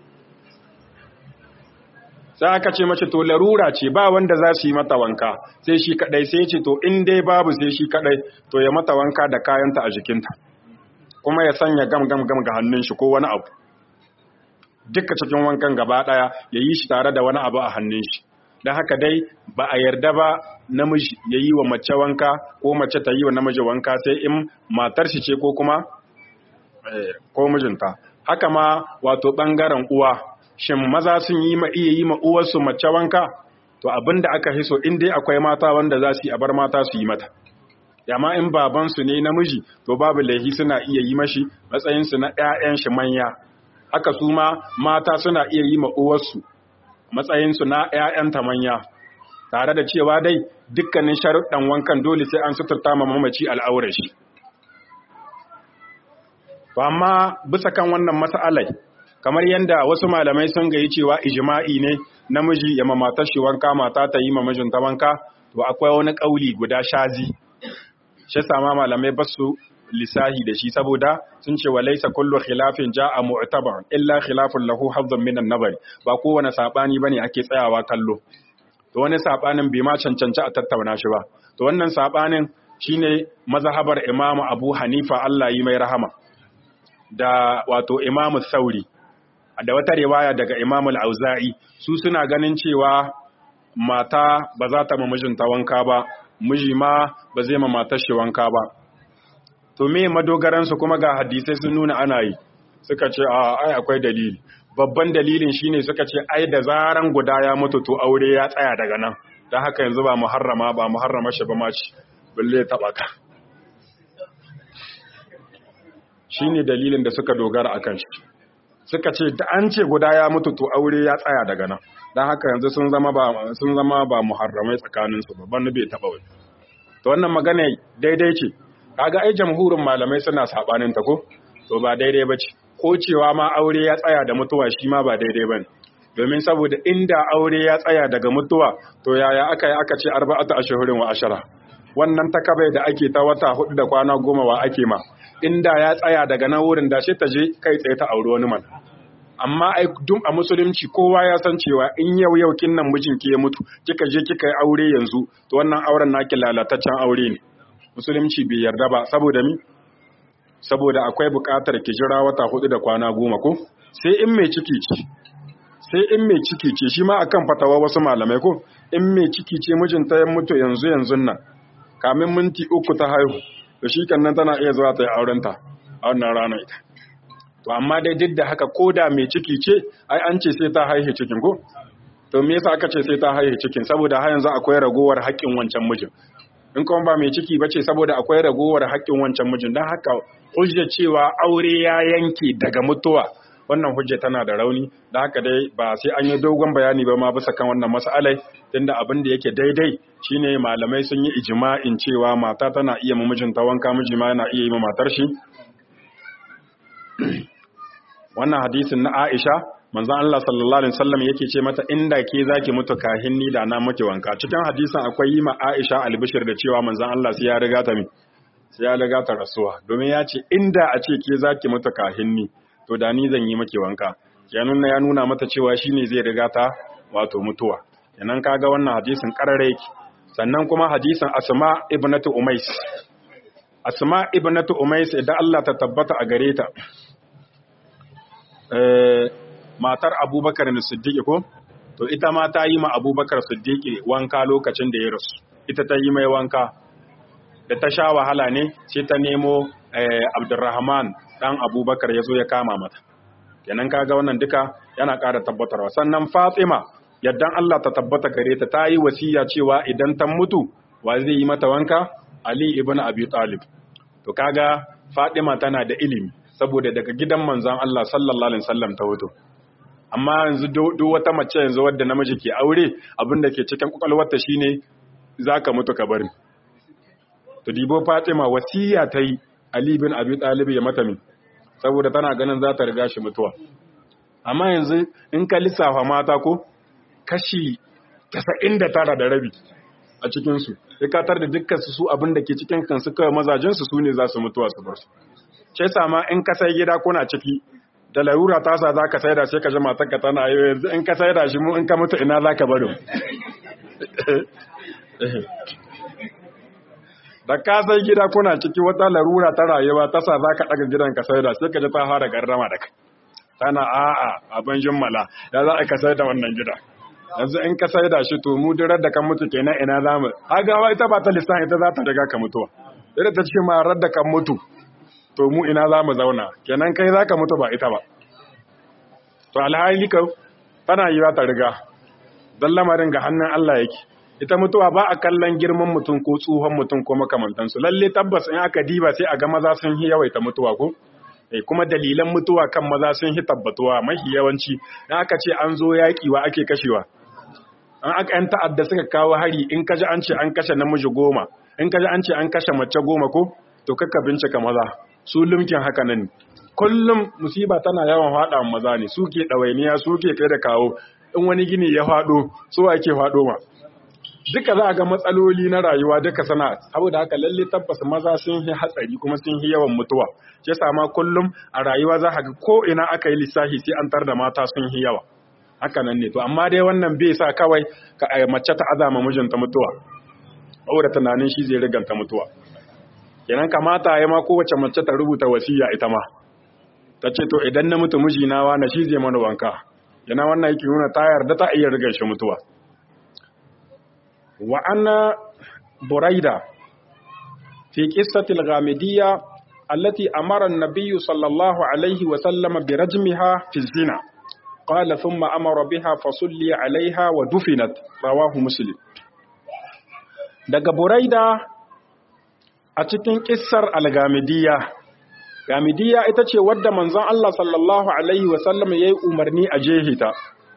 sai aka ce mace to larura ce ba wanda za su yi mata wanka sai shi kadai sai ce to in dai babu sai shi kadai to ya mata wanka da kayanta a jikinta kuma ya sanya gam gam gam ga hannun shi ko wani abu duka cikin wankan gaba ɗaya ya yi shi tare da wani abu a hannun shi don haka dai ba a yarda ba namiji ya yi wa mace wanka ko mace ta yi wa namiji wanka sai in matar shi ce ko kuma ko mijinta haka ma wato ɓangaren uwa shin maza sun yi ma iya yi ma uwarsu mace wanka to abin da aka hiso in dai akwai mata wanda za su yi a bar mata su yi mata yamma in babansu ne namiji to babu laihi suna iya yi mashi matsayinsu na 'ya'yan shi manya haka su ma mata suna iya yi ma uwarsu matsayinsu na 'ya'yanta manya tare da cewa dai dukkanin sharuɗan wankan dole sai an suturta ma mamaci al'aurar shi to amma bisa kan wannan mas'alai kamar yadda wasu malamai sun gayi cewa ijma'i ne namiji ya mamatar shi wanka mata ta yi ma mijinta wanka to akwai wani kauli guda shazi shi sama malamai ba su lisahi da shi saboda sun ce walaisa kullu khilafin ja'a mu'tabar illa khilafun lahu hazzun minan nabari ba kowane sabani bane ake tsayawa kallo to wani sabanin bai ma cancanci a tattauna shi ba to wannan sabanin shine mazhabar Imam Abu Hanifa Allah yi mai rahama da wato Imam Sauri da wata riwaya daga Imam Al-Auza'i su suna ganin cewa mata ba za ta ma mijinta wanka ba miji ma ba zai ma matar shi wanka ba to me madogaran su kuma ga hadisai sun nuna ana yi suka ce a ai akwai dalili babban dalilin shine suka ce ai da zaran guda ya mutu to aure ya tsaya daga nan dan haka yanzu ba muharrama ba muharrama shi ba ma ci balle taba ka shine dalilin da suka dogara akan shi suka ce da an ce guda ya mutu to aure ya tsaya daga nan don haka yanzu sun zama ba sun zama ba muharramai tsakanin su babban bai taba wani to wannan magana daidai ce kaga ai jamhurin malamai suna sabanin ta ko to ba daidai bace ko cewa ma aure ya tsaya da mutuwa shi ma ba daidai bane domin saboda inda aure ya tsaya daga mutuwa to yaya aka yi aka ce arba'atu ashhurin wa ashara wannan takabai da ake ta wata hudu da kwana goma wa ake ma inda ya tsaya daga nan wurin da shi ta je kai tsaye ta auri wani man amma ai duk a musulunci kowa ya san cewa in yau yau kin nan mijinki ya mutu kika je kika yi aure yanzu to wannan auren naki lalataccen aure ne musulunci bai yarda ba saboda mi saboda akwai buƙatar ki jira wata hudu da kwana goma ko sai in mai ciki ce sai in mai ciki ce shi ma akan fatawa wasu malamai ko in mai ciki ce mijinta ya mutu yanzu yanzu nan kamin minti uku ta haihu to shi nan tana iya zuwa ta yi aurenta a wannan rana ita to amma dai duk da haka ko da mai ciki ce ai an ce sai ta haihe cikin ko to me yasa aka ce sai ta haihe cikin saboda har yanzu akwai ragowar haƙƙin wancan mijin in kuma ba mai ciki bace saboda akwai ragowar haƙƙin wancan mijin dan haka hujja cewa aure ya yanke daga mutuwa wannan hujja tana da rauni da haka dai ba sai an yi dogon bayani ba ma bisa kan wannan mas'alai tunda abin da yake daidai shine malamai sun yi ijma'in cewa mata tana iya ma mijinta wanka miji ma yana iya yi ma matar shi wannan hadisin na Aisha manzon Allah sallallahu alaihi wasallam yake ce mata inda ke zaki mutu kahin ni da na miki wanka cikin hadisin akwai yi ma Aisha albishir da cewa manzon Allah sai ya riga ta mi sai ya riga ta rasuwa domin ya ce inda a ce ke zaki mutu kahin ni to da ni zan yi miki wanka ya nuna ya nuna mata cewa shine zai riga ta wato mutuwa kenan kaga wannan hadisin karare yake sannan kuma hadisin Asma ibnatu Umais Asma ibnatu Umais idan Allah ta tabbata a gare ta matar abubakar na siddiƙi ko to ita ma ta yi ma abubakar siddiƙi wanka lokacin da ya rasu ita ta yi mai wanka da ta sha wahala ne sai ta nemo abdurrahman ɗan abubakar ya zo ya kama mata kenan kaga wannan duka yana ƙara tabbatarwa sannan fatima yaddan allah ta tabbata gare ta ta yi wasiya cewa idan ta mutu wa zai yi mata wanka ali ibn abi talib to kaga fatima tana da ilimi saboda daga gidan manzon Allah sallallahu alaihi wasallam ta wuto amma yanzu duk wata mace yanzu wadda namiji ke aure abinda ke cikin kwakwalwarta shine zaka mutu ka bari to dibo Fatima wasiya ta yi Ali bin Abi Talib ya mata min saboda tana ganin za ta riga shi mutuwa amma yanzu in ka lissafa mata ko kashi 99 da rabi a cikin su sai ka tar da dukkan su su abinda ke cikin kansu kawai mazajin su sune za su mutuwa su bar su ce sama in ka sai gida kuna ciki da larura ta sa za ka sai da sai ka ji matarka tana yi yanzu in ka sai da shi mu in ka mutu ina za ka baro da ka sai gida kuna ciki wata larura ta rayuwa ta sa za ka ɗaga gidan ka sai da sai ka ji ta fara garrama da kai tana a'a abin jimmala ya za a kasar da wannan gida yanzu in ka sai da shi to mu durar da kan mutu kenan ina za mu hagawa ita ba ta lissan ita za ta riga ka mutuwa ita ta ce ma rar da kan mutu to mu ina za mu zauna kenan kai za ka mutu ba ita ba to alhali ka tana yi ta riga don lamarin ga hannun Allah yake ita mutuwa ba a kallon girman mutum ko tsohon mutum ko makamantansu lalle tabbas in aka diba sai a ga maza sun yi yawaita mutuwa ko eh kuma dalilan mutuwa kan maza sun yi tabbatuwa mafi yawanci in aka ce an zo yaƙi wa ake kashewa an aka yan ta'adda suka kawo hari in kaji an ce an kashe namiji goma in kaji an ce an kashe mace goma ko to kakka bincika maza su lumkin haka nan kullum musiba tana yawan faɗa maza ne suke ɗawainiya suke kai da kawo in wani gini ya faɗo so ake faɗo ma duka za a ga matsaloli na rayuwa duka sana saboda haka lalle tabbas maza sun yi hatsari kuma sun yi yawan mutuwa shi sama kullum a rayuwa za ga ko ina aka yi lissafi sai an tar da mata sun yi yawa haka nan ne to amma dai wannan bai sa kawai ka mace ta azama mijinta mutuwa saboda tunanin shi zai riganta mutuwa kenan kamata ya ma kowace mace ta rubuta wasiya ita ma ta ce to idan na mutu mijina wa na shi zai mana wanka yana wannan yake nuna ta yarda ta iya rigar shi mutuwa wa anna buraida fi qissati al-ghamidiyya allati amara an-nabiy sallallahu alayhi wa sallam bi rajmiha fi zina qala thumma amara biha fa sulli alayha wa dufinat rawahu muslim daga buraida a cikin kissar al-ghamidiyya Gamidiyya ita ce wadda manzon Allah sallallahu Alaihi wasallam ya yi umarni a jehita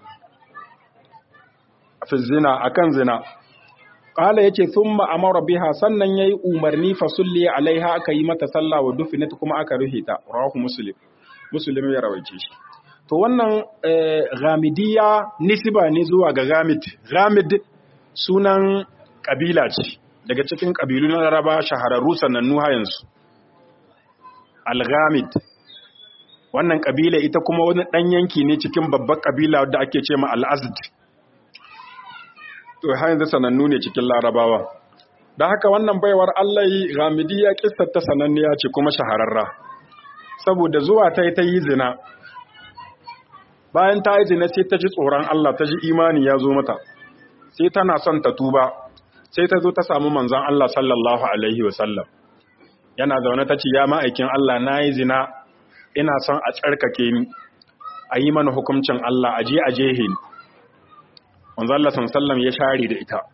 fi zina a kan zina. Ƙala ya ce, Sun ma'amara biha sannan ya yi umarni fasulli alaiha aka yi mata sallah wa dufinit kuma aka rufe ta, rawahu Musulun. Musulun ya rawaice shi. To wannan Gamidiyya nisiba ne zuwa ga Gamid. Gamid sunan ƙabila ce, daga cikin ƙabilu na Laraba shahararru sanannu yanzu. Al-Ghamid wannan kabila ita kuma wani dan yanki ne cikin babbar kabila wadda ake ce ma Al-Azd to har yanzu sanannu ne cikin Larabawa dan haka wannan baiwar Allah Ghamidiyya kissar ta sananniya ce kuma shahararra saboda zuwa ta ta yi zina bayan ta yi zina sai ta ji tsoron Allah ta ji imani ya zo mata sai tana son ta tuba sai ta zo ta samu manzon Allah sallallahu alaihi wasallam yana zaune ta ce ya ma'aikin Allah na yi zina ina son a tsarkake ni a yi mana hukuncin Allah a je a jehe ni wanzan Allah sallam ya share da ita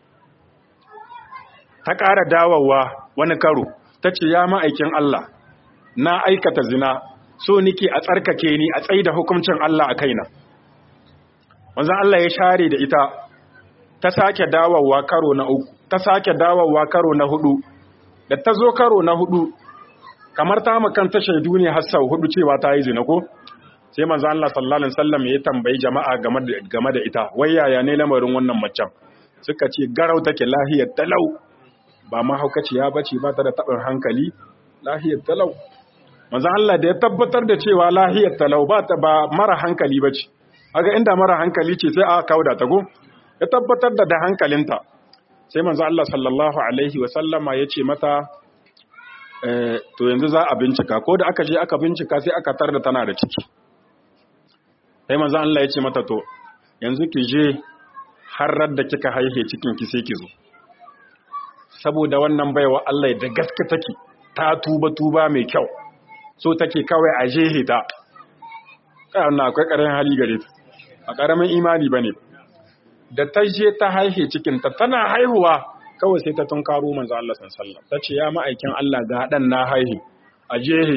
ta ƙara dawowa wani karo ta ce ya ma'aikin Allah na aikata zina so nike a tsarkake ni a tsaye da hukuncin Allah a kaina wanzan Allah ya share da ita ta sake dawowa karo na uku ta sake dawowa karo na hudu da ta zo karo na hudu kamar ta makanta shaidu ne har sau hudu cewa ta yi zina ko sai manzo Allah sallallahu alaihi wasallam ya tambayi jama'a game da game da ita wai yaya ne lamarin wannan macen suka ce garau take lahiyar talau ba mahaukaciya bace ba ta da tabin hankali lahiyar talau manzo Allah da ya tabbatar da cewa lahiyar talau ba ta ba mara hankali bace kaga inda mara hankali ce sai aka kauda ta go ya tabbatar da da hankalinta sai manzo Allah sallallahu alaihi wa sallama yace mata to yanzu za a bincika ko da aka je aka bincika sai aka tar da tana da ciki sai manzo Allah yace mata to yanzu ki je har da kika haihe cikin ki sai ki zo saboda wannan baiwa Allah da gaske take ta tuba tuba mai kyau so take kawai a jehe ta kai wannan akwai karamin hali gare ta a karamin imani bane da ta je ta haihe cikinta tana haihuwa kawai sai ta tunkaro manzo Allah sallallahu ta ce ya ma'aikin Allah ga dan na haihu a jehe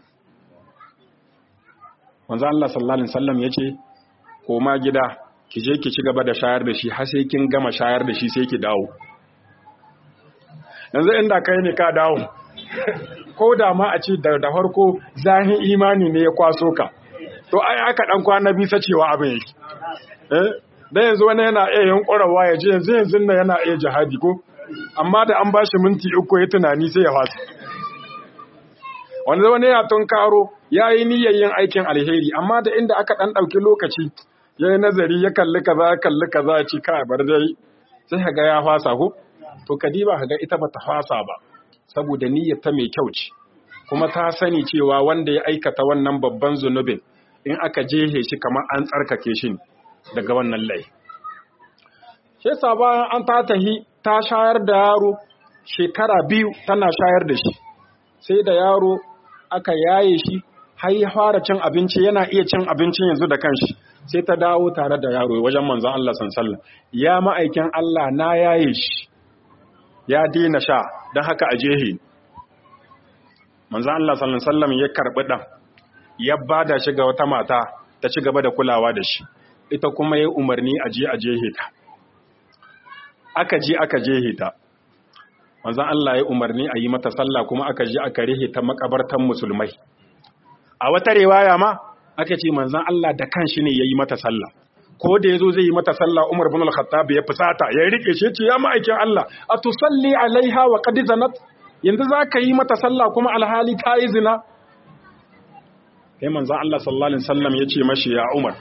manzo Allah sallallahu alaihi wasallam yace koma gida ki je ki ci gaba da shayar da shi har sai kin gama shayar da shi sai ki dawo yanzu inda kai ne ka dawo ko da ma a ce da farko zahin imani ne ya kwaso ka to ai aka dan kwana bisa cewa abin yake eh da yanzu wani yana iya yankurawa ya je yanzu yanzu na yana iya jihadi ko amma da an bashi minti uku ya tunani sai ya fasa wanda wani ya tun karo ya yi niyyar yin aikin alheri amma da inda aka ɗan ɗauki lokaci ya yi nazari ya kalli kaza ya kalli kaza ya ci kai bar dai sai ka ga ya fasa ko to kadiba ka ga ita ba ta fasa ba saboda niyyar ta mai kyau ce kuma ta sani cewa wanda ya aikata wannan babban zunubin in aka jehe shi kamar an tsarkake shi daga wannan lai shi yasa bayan an ta tahi ta shayar da yaro shekara biyu tana shayar da shi sai da yaro aka yaye shi har ya fara cin abinci yana iya cin abincin yanzu da kanshi sai ta dawo tare da yaro wajen manzon Allah sallallahu ya ma'aikin Allah na yaye shi ya dina sha don haka a jehe manzon Allah sallallahu ya karbi dan ya bada shi ga wata mata ta ci gaba da kulawa da shi ita kuma ya umarni a je a jehe ta aka je aka jehe ta manzon Allah ya umarni a yi mata sallah kuma aka je aka rihe ta makabartan musulmai a wata riwaya ma aka ce manzon Allah da kanshi ne yayi mata sallah ko da yazo zai yi mata sallah Umar ibn al-Khattab ya fusata ya rike shi ce ya ma'aikin Allah atusalli alaiha wa qad zanat yanzu zaka yi mata sallah kuma alhali ta yi zina sai manzon Allah sallallahu alaihi wasallam ya ce mashi ya Umar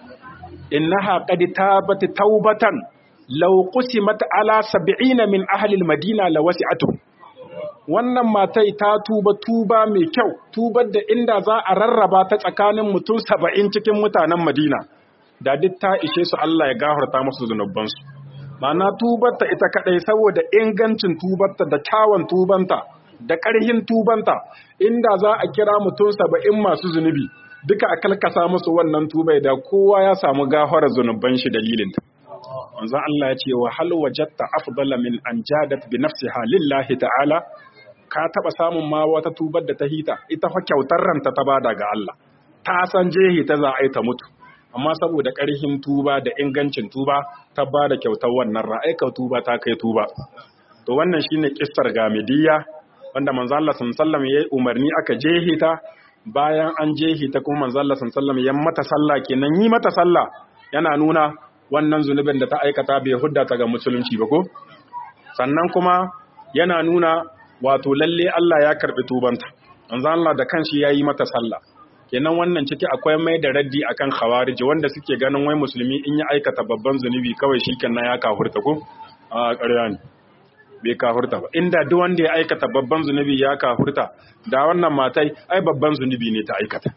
innaha qad tabat taubatan law qusimat ala 70 min ahli al-madina lawasi'atu wannan matai ta tuba tuba mai kyau tubar da inda za a rarraba ta tsakanin mutum 70 cikin mutanen Madina da duk ta ishe su Allah ya gafarta musu zunubansu ma'ana tubarta ita kadai saboda ingancin tubarta da kyawun tubanta da ƙarhin tubanta inda za a kira mutum 70 masu zunubi duka a kalkasa musu wannan tubai da kowa ya samu gafarar zunuban shi dalilinta manzon Allah ya ce wa hal wajadta afdala min an jadat bi nafsiha lillahi ta'ala ka taba samun ma wata tubar da ta hita ita fa kyautar ranta ta bada ga Allah ta san jehi ta za a yi ta mutu amma saboda ƙarfin tuba da ingancin tuba ta bada kyautar wannan ra'aika tuba ta kai tuba to wannan shine kissar gamidiyya wanda manzon Allah sallallahu alaihi wasallam yayi umarni aka jehi ta bayan an jehi ta kuma manzon Allah sallallahu alaihi wasallam ya mata sallah kenan yi mata sallah yana nuna wannan zunubin da ta aikata bai hudda ta ga musulunci ba ko sannan kuma yana nuna wato lalle Allah ya karbi tubanta manzo Allah da kanshi yayi mata sallah kenan wannan ciki akwai mai da raddi akan khawarij wanda suke ganin wai musulmi in ya aikata babban zunubi kawai shikenan ya kafurta ko a ƙarya ne bai kafurta ba inda duk wanda ya aikata babban zunubi ya kafurta da wannan matai ai babban zunubi ne ta aikata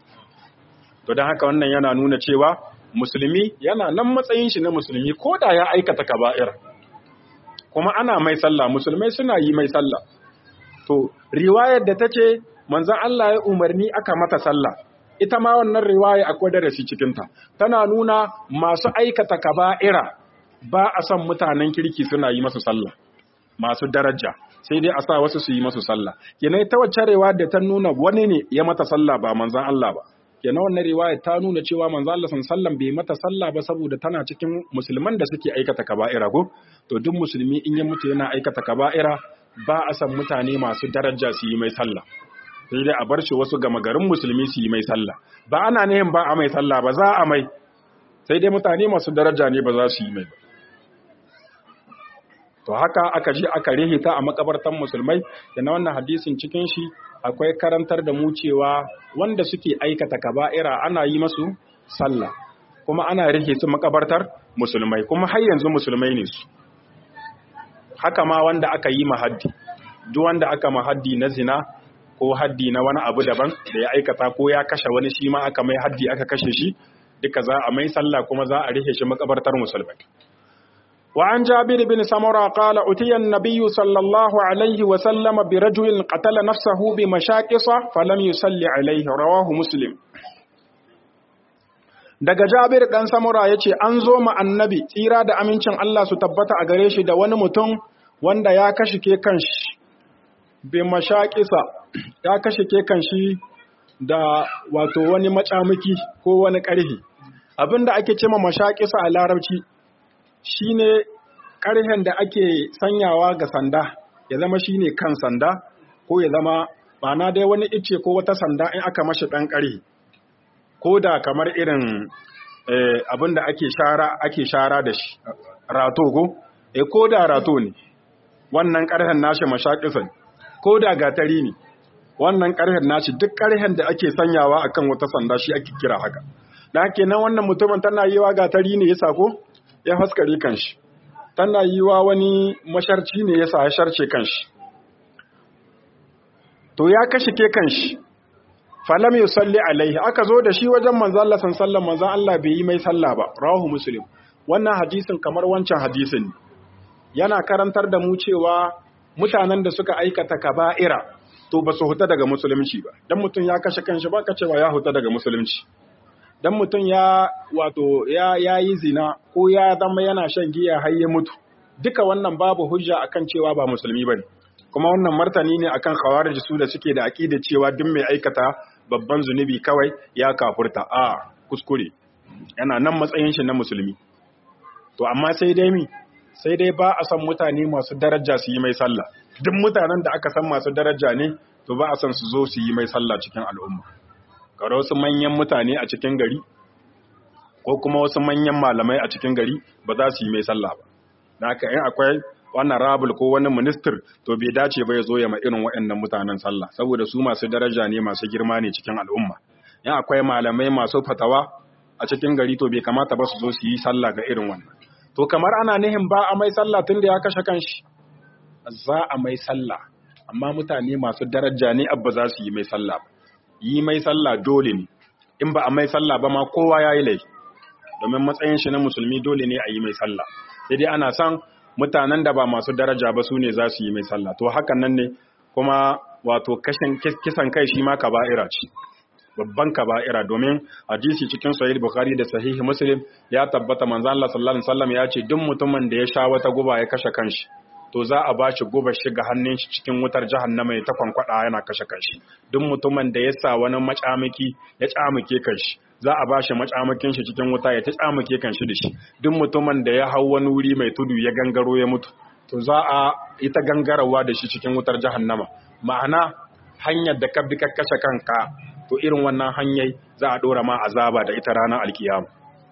to don haka wannan yana nuna cewa musulmi yana nan matsayin shi na musulmi ko da ya aikata kaba'ir kuma ana mai sallah musulmai suna yi mai sallah to riwayar da tace manzon Allah ya umarni aka mata sallah ita ma wannan riwaya akwai darasi cikin ta tana nuna masu aikata kaba'ira ba a son mutanen kirki suna yi masu sallah masu daraja sai dai a sa wasu su yi masu sallah kenan ta wacce riwaya da ta nuna wani ne ya mata sallah ba manzon Allah ba kenan wannan riwaya ta nuna cewa manzo Allah sallallahu bai mata sallah ba saboda tana cikin musulman da suke aikata kaba'ira ko to duk musulmi in ya mutu yana aikata kaba'ira ba a san mutane masu daraja su yi mai sallah sai dai a bar shi wasu gama garin musulmi su yi mai sallah ba ana nihin ba a mai sallah ba za a mai sai dai mutane masu daraja ne ba za su yi mai ba to haka aka je aka rihita a makabartan musulmai da na wannan hadisin cikin shi akwai karantar da mu cewa wanda suke aikata kaba'ira ana yi masu sallah kuma ana rihe su makabartar musulmai kuma har yanzu musulmai ne su haka ma wanda aka yi mahaddi duk wanda aka mahaddi na zina ko haddi na wani abu daban da ya aikata ko ya kashe wani shi ma aka mai haddi aka kashe shi duka za a mai sallah kuma za a rihe shi makabartar musulmai وعن جابر بن سمرة قال أتي النبي صلى الله عليه وسلم برجل قتل نفسه بمشاكص فلم يصلي عليه رواه مسلم daga Jabir dan Samura yace an zo ma annabi tsira da amincin Allah su tabbata a gare shi da wani mutum wanda ya kashe ke kanshi bi mashaqisa ya kashe ke kanshi da wato wani macamiki ko wani karhi abinda ake cewa mashaqisa a larabci shine ƙarhen da ake sanyawa ga sanda ya zama shine kan sanda ko ya zama ma'ana dai wani ice ko wata sanda in aka mashi ɗan ƙarhi ko da kamar irin abin da ake shara ake shara da shi rato ko e ko da rato ne wannan ƙarhen nashi mashaƙisan ko da gatari ne wannan ƙarhen nashi duk ƙarhen da ake sanyawa akan wata sanda shi ake kira haka da hake nan wannan mutumin tana yi wa gatari ne ya sako ya haskare kanshi tana yi wa wani masharci ne ya sa ya sharce kanshi to ya kashe ke kanshi falam yusalli alaihi aka zo da shi wajen manzo Allah sallallahu manzo Allah bai yi mai sallah ba rawahu muslim wannan hadisin kamar wancan hadisin yana karantar da mu cewa mutanen da suka aikata kaba'ira to ba su huta daga musulunci ba dan mutum ya kashe kanshi ba ka cewa ya huta daga musulunci dan mutum ya wato ya yayi zina ko ya zama yana shan giya har ya mutu duka wannan babu hujja akan cewa ba musulmi bane kuma wannan martani ne akan khawarij su da suke da aqida cewa duk mai aikata babban zunubi kawai ya kafurta a kuskure yana nan matsayin shi na musulmi to amma sai dai mi sai dai ba a san mutane masu daraja su yi mai sallah duk mutanen da aka san masu daraja ne to ba a san su zo su yi mai sallah cikin al'umma karo wasu manyan mutane a cikin gari ko kuma wasu manyan malamai a cikin gari ba za su yi mai sallah ba da haka in akwai wannan rabul ko wani minister to bai dace ba ya zo ya ma irin waɗannan mutanen sallah saboda su masu daraja ne masu girma ne cikin al'umma in akwai malamai masu fatawa a cikin gari to bai kamata ba su zo su yi sallah ga irin wannan to kamar ana nihin ba a mai sallah tunda ya kashe kanshi za a mai sallah amma mutane masu daraja ne abba za su yi mai sallah yi mai sallah dole ne in ba a mai sallah ba ma kowa ya yi laifi domin matsayin shi na musulmi dole ne a yi mai sallah sai dai ana son mutanen da ba masu daraja ba su ne za su yi mai sallah to hakan nan ne kuma wato kisan kai shi ma kaba'ira ce babban kaba'ira domin hadisi cikin sahih bukhari da sahih muslim ya tabbata manzo Allah sallallahu alaihi wasallam ya ce duk mutumin da ya sha wata guba ya kashe kanshi to za a bashi guba shiga hannun shi cikin wutar jahannama ya ta kwankwada yana kashe kanshi duk mutumin da ya sa wani macamaki ya tsamuke kanshi za a bashi macamakin shi cikin wuta ya ta tsamuke kanshi da shi duk mutumin da ya hau wani wuri mai tudu ya gangaro ya mutu to za a ita gangarawa da shi cikin wutar jahannama ma'ana hanyar da ka bi ka kashe kanka to irin wannan hanyar za a dora ma azaba da ita ranar alkiyama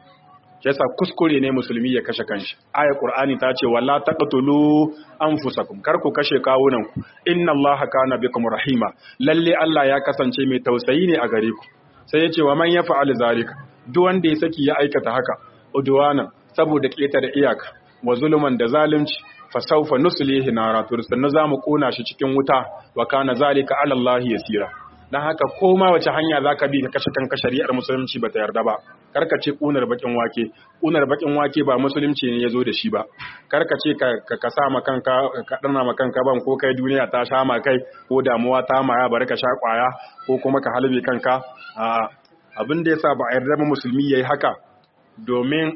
yasa kuskure ne musulmi ya kashe kanshi aya qur'ani ta ce wala taqtulu anfusakum kar ku kashe kawunan ku inna allaha kana bikum rahima lalle Allah ya kasance mai tausayi ne a gare ku sai ya ce wa man yaf'al zalika duk wanda ya saki ya aikata haka udwana saboda da iyaka wa zulman da zalunci fa sawfa nuslihi nara to sannan zamu kona shi cikin wuta wa kana zalika ala Allah yasira dan haka koma wace hanya zaka bi ka kashe kanka shari'ar musulunci bata yarda ba karka ce kunar bakin wake kunar bakin wake ba musulunci ne yazo da shi ba karka ce ka ka sa ma kanka ka dana ma kanka ban ko kai duniya ta sha ma kai ko damuwa ta maya bari ka sha kwaya ko kuma ka halbe kanka a abin da yasa ba a yarda musulmi yayi haka domin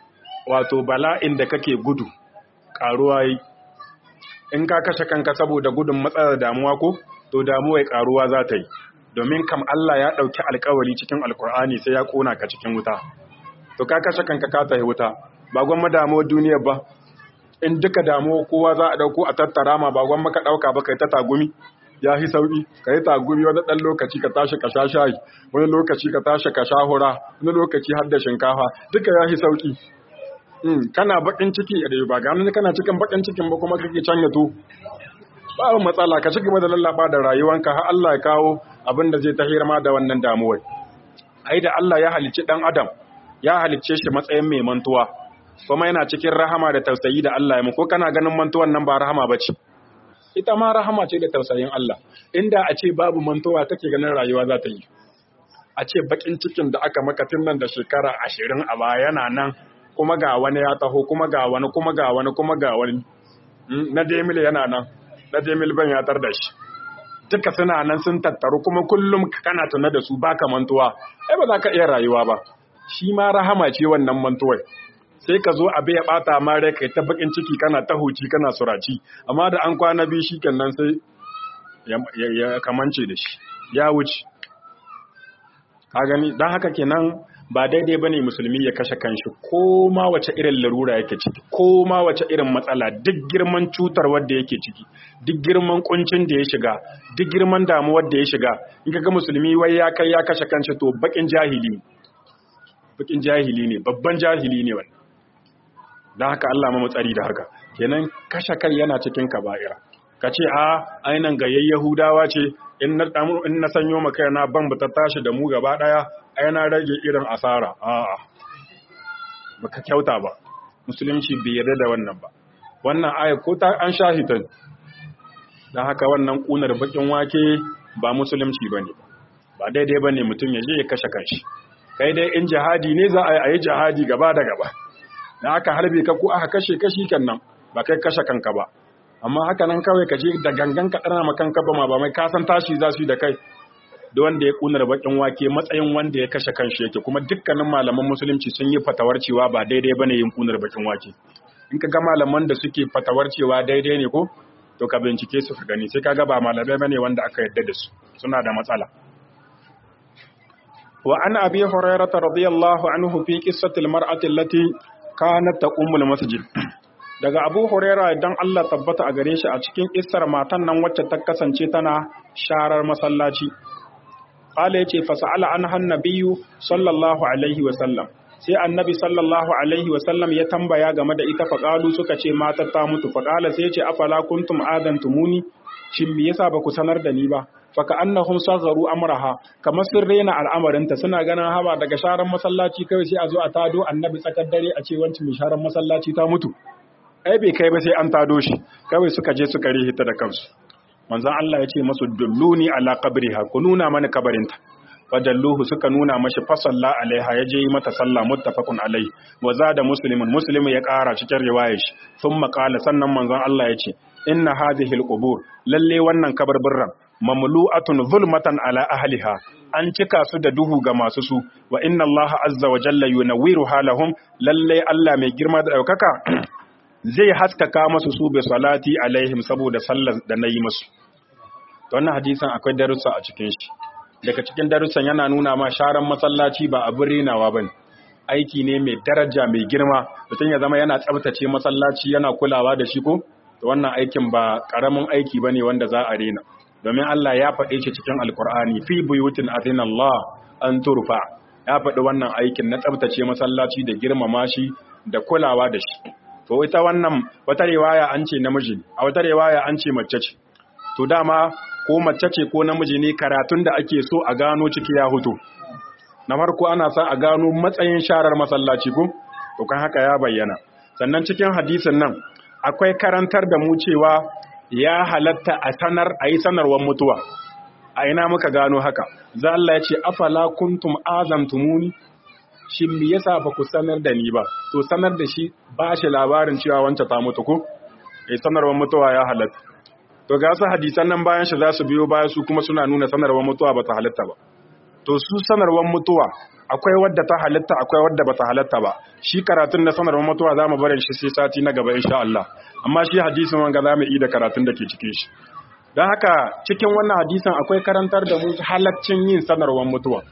wato bala'in da kake gudu karuwa yi in ka kashe kanka saboda gudun matsalar damuwa ko to damuwa karuwa za ta yi domin kam Allah ya ɗauki alkawari cikin alkur'ani sai ya ƙona ka cikin wuta to ka kashe kanka ka tafi wuta ba gwamma damuwar duniyar ba in duka damuwa kowa za a ɗauko a tattara ma ba gwamma ka ɗauka ba kai ta tagumi ya fi sauƙi ka yi tagumi wani ɗan lokaci ka tashi ka sha shayi wani lokaci ka tashi ka sha hura wani lokaci har da shinkafa duka ya fi sauƙi kana baƙin ciki a ba ganin kana cikin baƙin cikin ba kuma kake can yato babu matsala ka cigaba da lallaba da rayuwanka har Allah ya kawo abin da zai tahir ma da wannan damuwar ai da Allah ya halicci dan adam ya halicce shi matsayin mai mantuwa kuma yana cikin rahama da tausayi da Allah ya mu ko kana ganin mantuwan nan ba rahama bace ita ma rahama ce da tausayin Allah inda a ce babu mantuwa kake ganin rayuwa za ta yi a ce bakin cikin da aka maka tun nan da shekara ashirin a baya yana nan kuma ga wani ya taho kuma ga wani kuma ga wani kuma ga wani na demile yana nan na Jamil ban ya tar da shi duka suna nan sun tattaru kuma kullum kana tuna da su baka mantuwa ai ba za ka iya rayuwa ba shi ma rahama ce wannan mantuwar sai ka zo abu ya bata ma rai kai ta bakin ciki kana ta huci kana suraci amma da an kwana biyu shi nan sai ya kamance da shi ya wuce ka gani don haka kenan ba daidai bane musulmi ya kashe kanshi ko ma wace irin larura yake ciki ko ma wace irin matsala duk girman cutar wadda yake ciki duk girman kuncin da ya shiga duk girman damuwar da ya shiga in kaga musulmi wai ya kai ya kashe kanshi to bakin jahili bakin jahili ne babban jahili ne wannan dan haka Allah ma matsari da haka kenan kashe kai yana cikin kaba'ira kace a ainan gayyayen yahudawa ce in na in na sanyo maka na ban ta tashi da mu gaba daya ai na rage irin asara a'a baka kyauta ba musulunci bai yarda da wannan ba wannan aya ko ta an shahitan dan haka wannan kunar bakin wake ba musulunci bane ba daidai ba ne mutum ya je ya kashe kanshi kai dai in jihadi ne za a yi jihadi gaba da gaba da aka harbe ka ko aka kashe kashi kan nan ba kai kashe kanka ba amma haka nan kawai ka je da gangan ka ɗana ma kanka ba ma ba mai kasan tashi za su yi da kai da wanda ya kunar bakin wake matsayin wanda ya kashe kanshi yake kuma dukkanin malaman musulunci sun yi fatawar cewa ba daidai bane yin kunar bakin wake in ka ga malaman da suke fatawar cewa daidai ne ko to ka bincike su ka gani sai ka ga ba malamai bane wanda aka yarda da su suna da matsala wa an abi hurairah radiyallahu anhu fi qissati almar'ati allati kanat taqumul masjid daga abu hurairah idan Allah tabbata a gare shi a cikin kissar matan nan wacce ta kasance tana sharar masallaci qala yace fa sa'ala anha annabiyyu sallallahu alaihi wa sallam sai annabi sallallahu alaihi wa sallam ya tambaya game da ita faqalu suka ce matar ta mutu faqala sai yace afala kuntum adantumuni shin me yasa ba ku sanar da ni ba faka annahum sagharu amraha kamar sun rena al'amarinta suna ganin haba daga sharan masallaci kawai sai a zo a tado annabi tsakar dare a ce wancan mai sharan masallaci ta mutu ai bai kai ba sai an tado shi kawai suka je suka rihita da kansu manzon Allah ya ce masu dulluni ala qabriha ku nuna mana kabarinta fadalluhu suka nuna mashi fasalla alaiha ya je mata sallah muttafaqun alai wa zada muslimun muslimu ya kara cikin riwayar shi thumma qala sannan manzon Allah ya ce inna hadhihi alqubur lalle wannan kabarburran mamlu'atun zulmatan ala ahliha an cika su da duhu ga masu su wa inna Allah azza wa jalla yunawwiru halahum lalle Allah mai girma da daukaka zai haskaka masu su bi salati alaihim saboda sallar da nayi musu to wannan hadisin akwai darussa a cikin shi daga cikin darussan yana nuna ma sharan masallaci ba abin rinawa bane aiki ne mai daraja mai girma mutum ya zama yana tsabtace masallaci yana kulawa da shi ko to wannan aikin ba karamin aiki bane wanda za a rena domin Allah ya faɗe shi cikin alkur'ani fi buyutin azina Allah an turfa ya faɗi wannan aikin na tsabtace masallaci da girmama shi da kulawa da shi to ita wannan wata riwaya an ce namiji a wata riwaya an ce mace ce to dama ko mace ce ko namiji ne karatun da ake so a gano ciki ya hutu na farko ana sa a gano matsayin sharar masallaci ko to kan haka ya bayyana sannan cikin hadisin nan akwai karantar da mu cewa ya halatta a sanar a yi sanarwar mutuwa a ina muka gano haka za Allah ya ce afala kuntum azamtumuni shi me yasa ba ku sanar da ni ba to sanar da shi ba shi labarin cewa wancan ta mutu ko eh sanarwar mutuwa ya halatta to ga su hadisan nan bayan shi za su biyo baya su kuma suna nuna sanarwar mutuwa ba ta halatta ba to su sanarwar mutuwa akwai wadda ta halatta akwai wadda ba ta halatta ba shi karatun na sanarwar mutuwa za mu barin shi sai sati na gaba insha Allah amma shi hadisin wanga za mu yi da karatun da ke cikin shi don haka cikin wannan hadisin akwai karantar da mu halaccin yin sanarwar mutuwa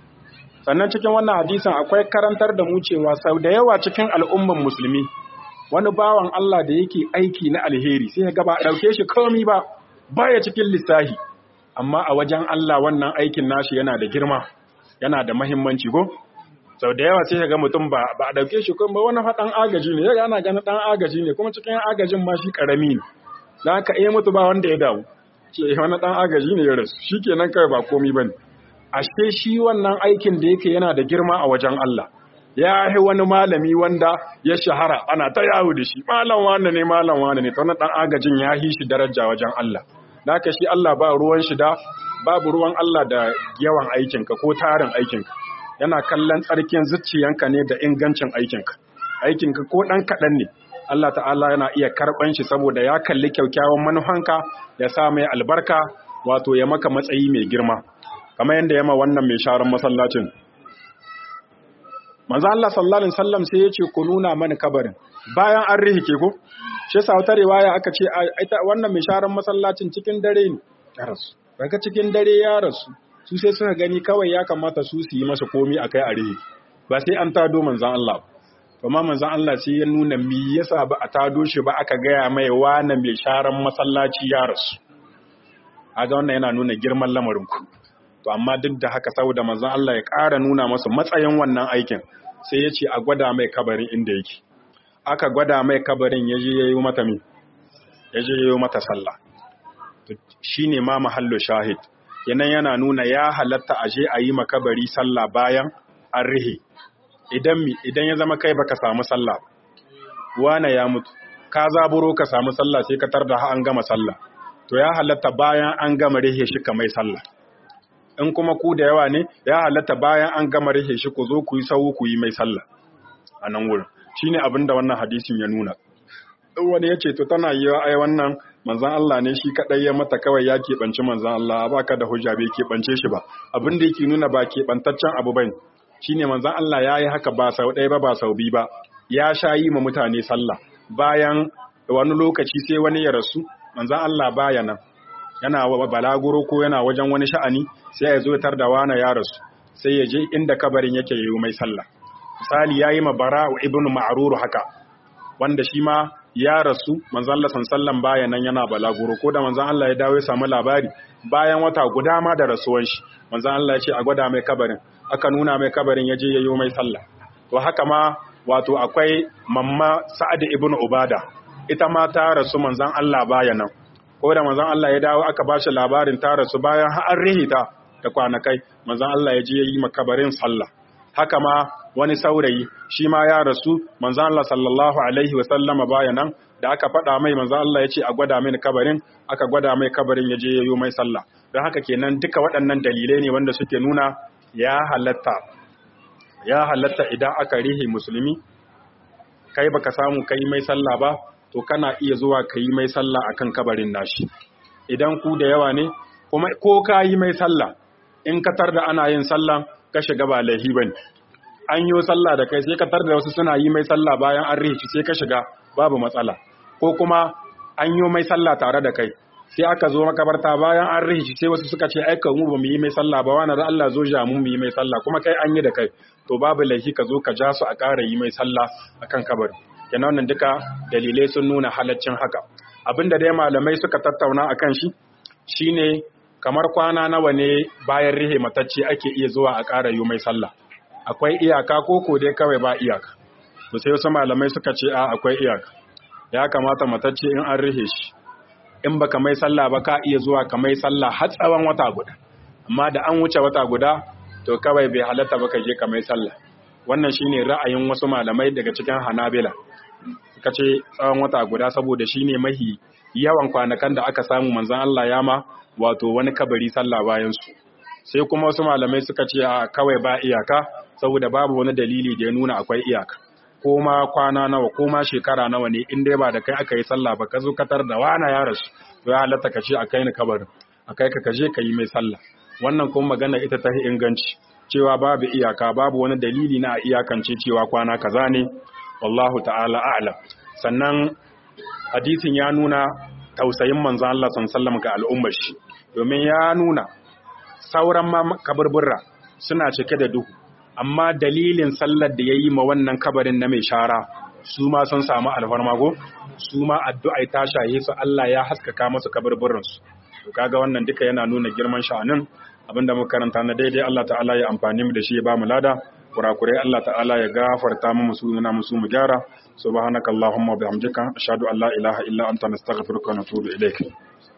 sannan cikin wannan hadisin akwai karantar da mu cewa sau da yawa cikin al'umman musulmi wani bawan Allah da yake aiki na alheri sai ya gaba ɗauke shi komi ba baya cikin lissahi amma a wajen Allah wannan aikin nashi yana da girma yana da mahimmanci ko sau da yawa sai ya ga mutum ba ba a ɗauke shi kuma wani faɗan agaji ne ya ana ganin ɗan agaji ne kuma cikin agajin ma shi ƙarami ne da haka iya mutu ba wanda ya damu ce wani ɗan agaji ne ya rasu shi kenan kawai ba komi ba ne ashe shi wannan aikin da yake yana da girma a wajen Allah ya yi wani malami wanda ya shahara ana ta yawo da shi malam wane ne malam wane ne ta wani ɗan agajin ya yi shi daraja wajen Allah da haka shi Allah ba ruwan shi da babu ruwan Allah da yawan aikinka ko tarin aikinka yana kallon tsarkin zuciyanka ne da ingancin aikinka aikinka ko ɗan kaɗan ne Allah ta'ala yana iya karɓan shi saboda ya kalli kyaukyawan manufanka ya sa mai albarka wato ya maka matsayi mai girma kamar yadda ya ma wannan mai sharan masallacin manzo Allah sallallahu alaihi wasallam sai ya ce ku nuna mana kabarin bayan an rihike ko shi yasa wata riwaya aka ce ita wannan mai sharan masallacin cikin dare ne ya rasu daga cikin dare ya rasu su sai suka gani kawai ya kamata su su yi masa komi akai a rihi ba sai an tado manzon Allah kuma manzon Allah sai ya nuna me yasa ba a tado shi ba aka gaya mai wani mai sharan masallaci ya rasu aga wannan yana nuna girman lamarin ku to amma duk da haka saboda manzon Allah ya ƙara nuna masa matsayin wannan aikin sai ya ce a gwada mai kabarin inda yake aka gwada mai kabarin ya je yayi mata mi ya je yayi mata sallah to shine ma mahallu shahid kenan yana nuna ya halatta a je a yi makabari sallah bayan an rihe idan mi idan ya zama kai baka samu sallah wane ya mutu ka zaburo ka samu sallah sai ka tarda an gama sallah to ya halatta bayan an gama rihe shi ka mai sallah in kuma ku da yawa ne ya halatta bayan an gama rihe shi ku zo ku yi sau ku yi mai sallah a nan wurin shine abin da wannan hadisin ya nuna wani ya ce to tana yi ai wannan manzan Allah ne shi kadai ya mata kawai ya keɓance manzan Allah ba ka da hujja bai keɓance shi ba abin da yake nuna ba keɓantaccen abu bane shine manzan Allah ya yi haka ba sau ɗaya ba ba sau biyu ba ya sha yi ma mutane sallah bayan wani lokaci sai wani ya rasu manzan Allah baya nan yana balaguro ko yana wajen wani sha'ani sai ya zo tar da wani ya rasu sai ya je inda kabarin yake yi mai sallah misali ya yi ma bara'u ibn ma'rur haka wanda shi ma ya rasu manzan Allah sallan baya nan yana balaguro ko da manzan Allah ya dawo ya samu labari bayan wata guda ma da rasuwan shi manzan Allah ya ce a gwada mai kabarin aka nuna mai kabarin ya je ya yi mai sallah to haka ma wato akwai mamma sa'ad ibn ubada ita ma ta rasu manzan Allah baya nan ko da manzan Allah ya dawo aka ba shi labarin ta rasu bayan har rihita da kwanakai manzan Allah ya je ya yi makabarin sallah haka ma wani saurayi shi ma ya rasu manzan Allah sallallahu alaihi wa sallama baya nan da aka faɗa mai manzan Allah ya ce a gwada mai kabarin aka gwada mai kabarin ya je ya yi mai sallah don haka kenan duka waɗannan dalilai ne wanda suke nuna ya halatta ya halatta idan aka rihe musulmi kai baka samu kai mai sallah ba to kana iya zuwa ka yi mai sallah akan kabarin nashi idan ku da yawa ne kuma ko ka yi mai sallah in ka tar da ana yin sallah ka shiga ba laihi bane an yi sallah da kai sai ka tar da wasu suna yi mai sallah bayan an rihe sai ka shiga babu matsala ko kuma an yi mai sallah tare da kai sai aka zo makabarta bayan an rihi sai wasu suka ce aika mu ba mu yi mai sallah ba wani da Allah zo ja mu mu yi mai sallah kuma kai an yi da kai to babu laifi ka zo ka ja su a ƙara yi mai sallah akan kabari kenan wannan duka dalilai sun nuna halaccin haka abinda dai malamai suka tattauna akan shi shine kamar kwana nawa ne bayan rihe matacce ake iya zuwa a ƙara yi mai sallah akwai iyaka ko ko dai kawai ba iyaka to sai wasu malamai suka ce a akwai iyaka ya kamata matacce in an rihe shi in baka mai sallah ba ka iya zuwa ka mai sallah har tsawon wata guda amma da an wuce wata guda to kawai bai halatta ba ka je ka mai sallah wannan shine ra'ayin wasu malamai daga cikin Hanabila suka ce tsawon wata guda saboda shine mahi yawan kwanakan da aka samu manzon Allah ya ma wato wani kabari sallah bayan su sai kuma wasu malamai suka ce a kawai ba iyaka saboda babu wani dalili da ya nuna akwai iyaka ko ma kwana nawa ko ma shekara nawa ne in dai ba da kai aka yi sallah ba ka zo katar da wana ya rasu to ya halatta ka ce a kai ni kabarin a kai ka kaje ka yi mai sallah wannan kuma magana ita ta inganci cewa babu iyaka babu wani dalili na iyakance cewa kwana kaza ne wallahu ta'ala a'lam sannan hadisin ya nuna tausayin manzon Allah sallallahu ga al'ummar shi domin ya nuna sauran ma kaburburra suna cike da duhu amma dalilin sallar da ya yi ma wannan kabarin na mai shara su ma sun samu alfarmago su ma addu'ai ta shaye su Allah ya haskaka masu kabarburansu to kaga wannan duka yana nuna girman sha'anin abinda muka karanta na daidai Allah ta'ala ya amfani mu da shi ya ba mu lada kurakurai Allah ta'ala ya gafarta mu musu nuna musu mu gyara subhanakallahumma wa bihamdika ashhadu an la ilaha illa anta nastaghfiruka wa natubu ilaik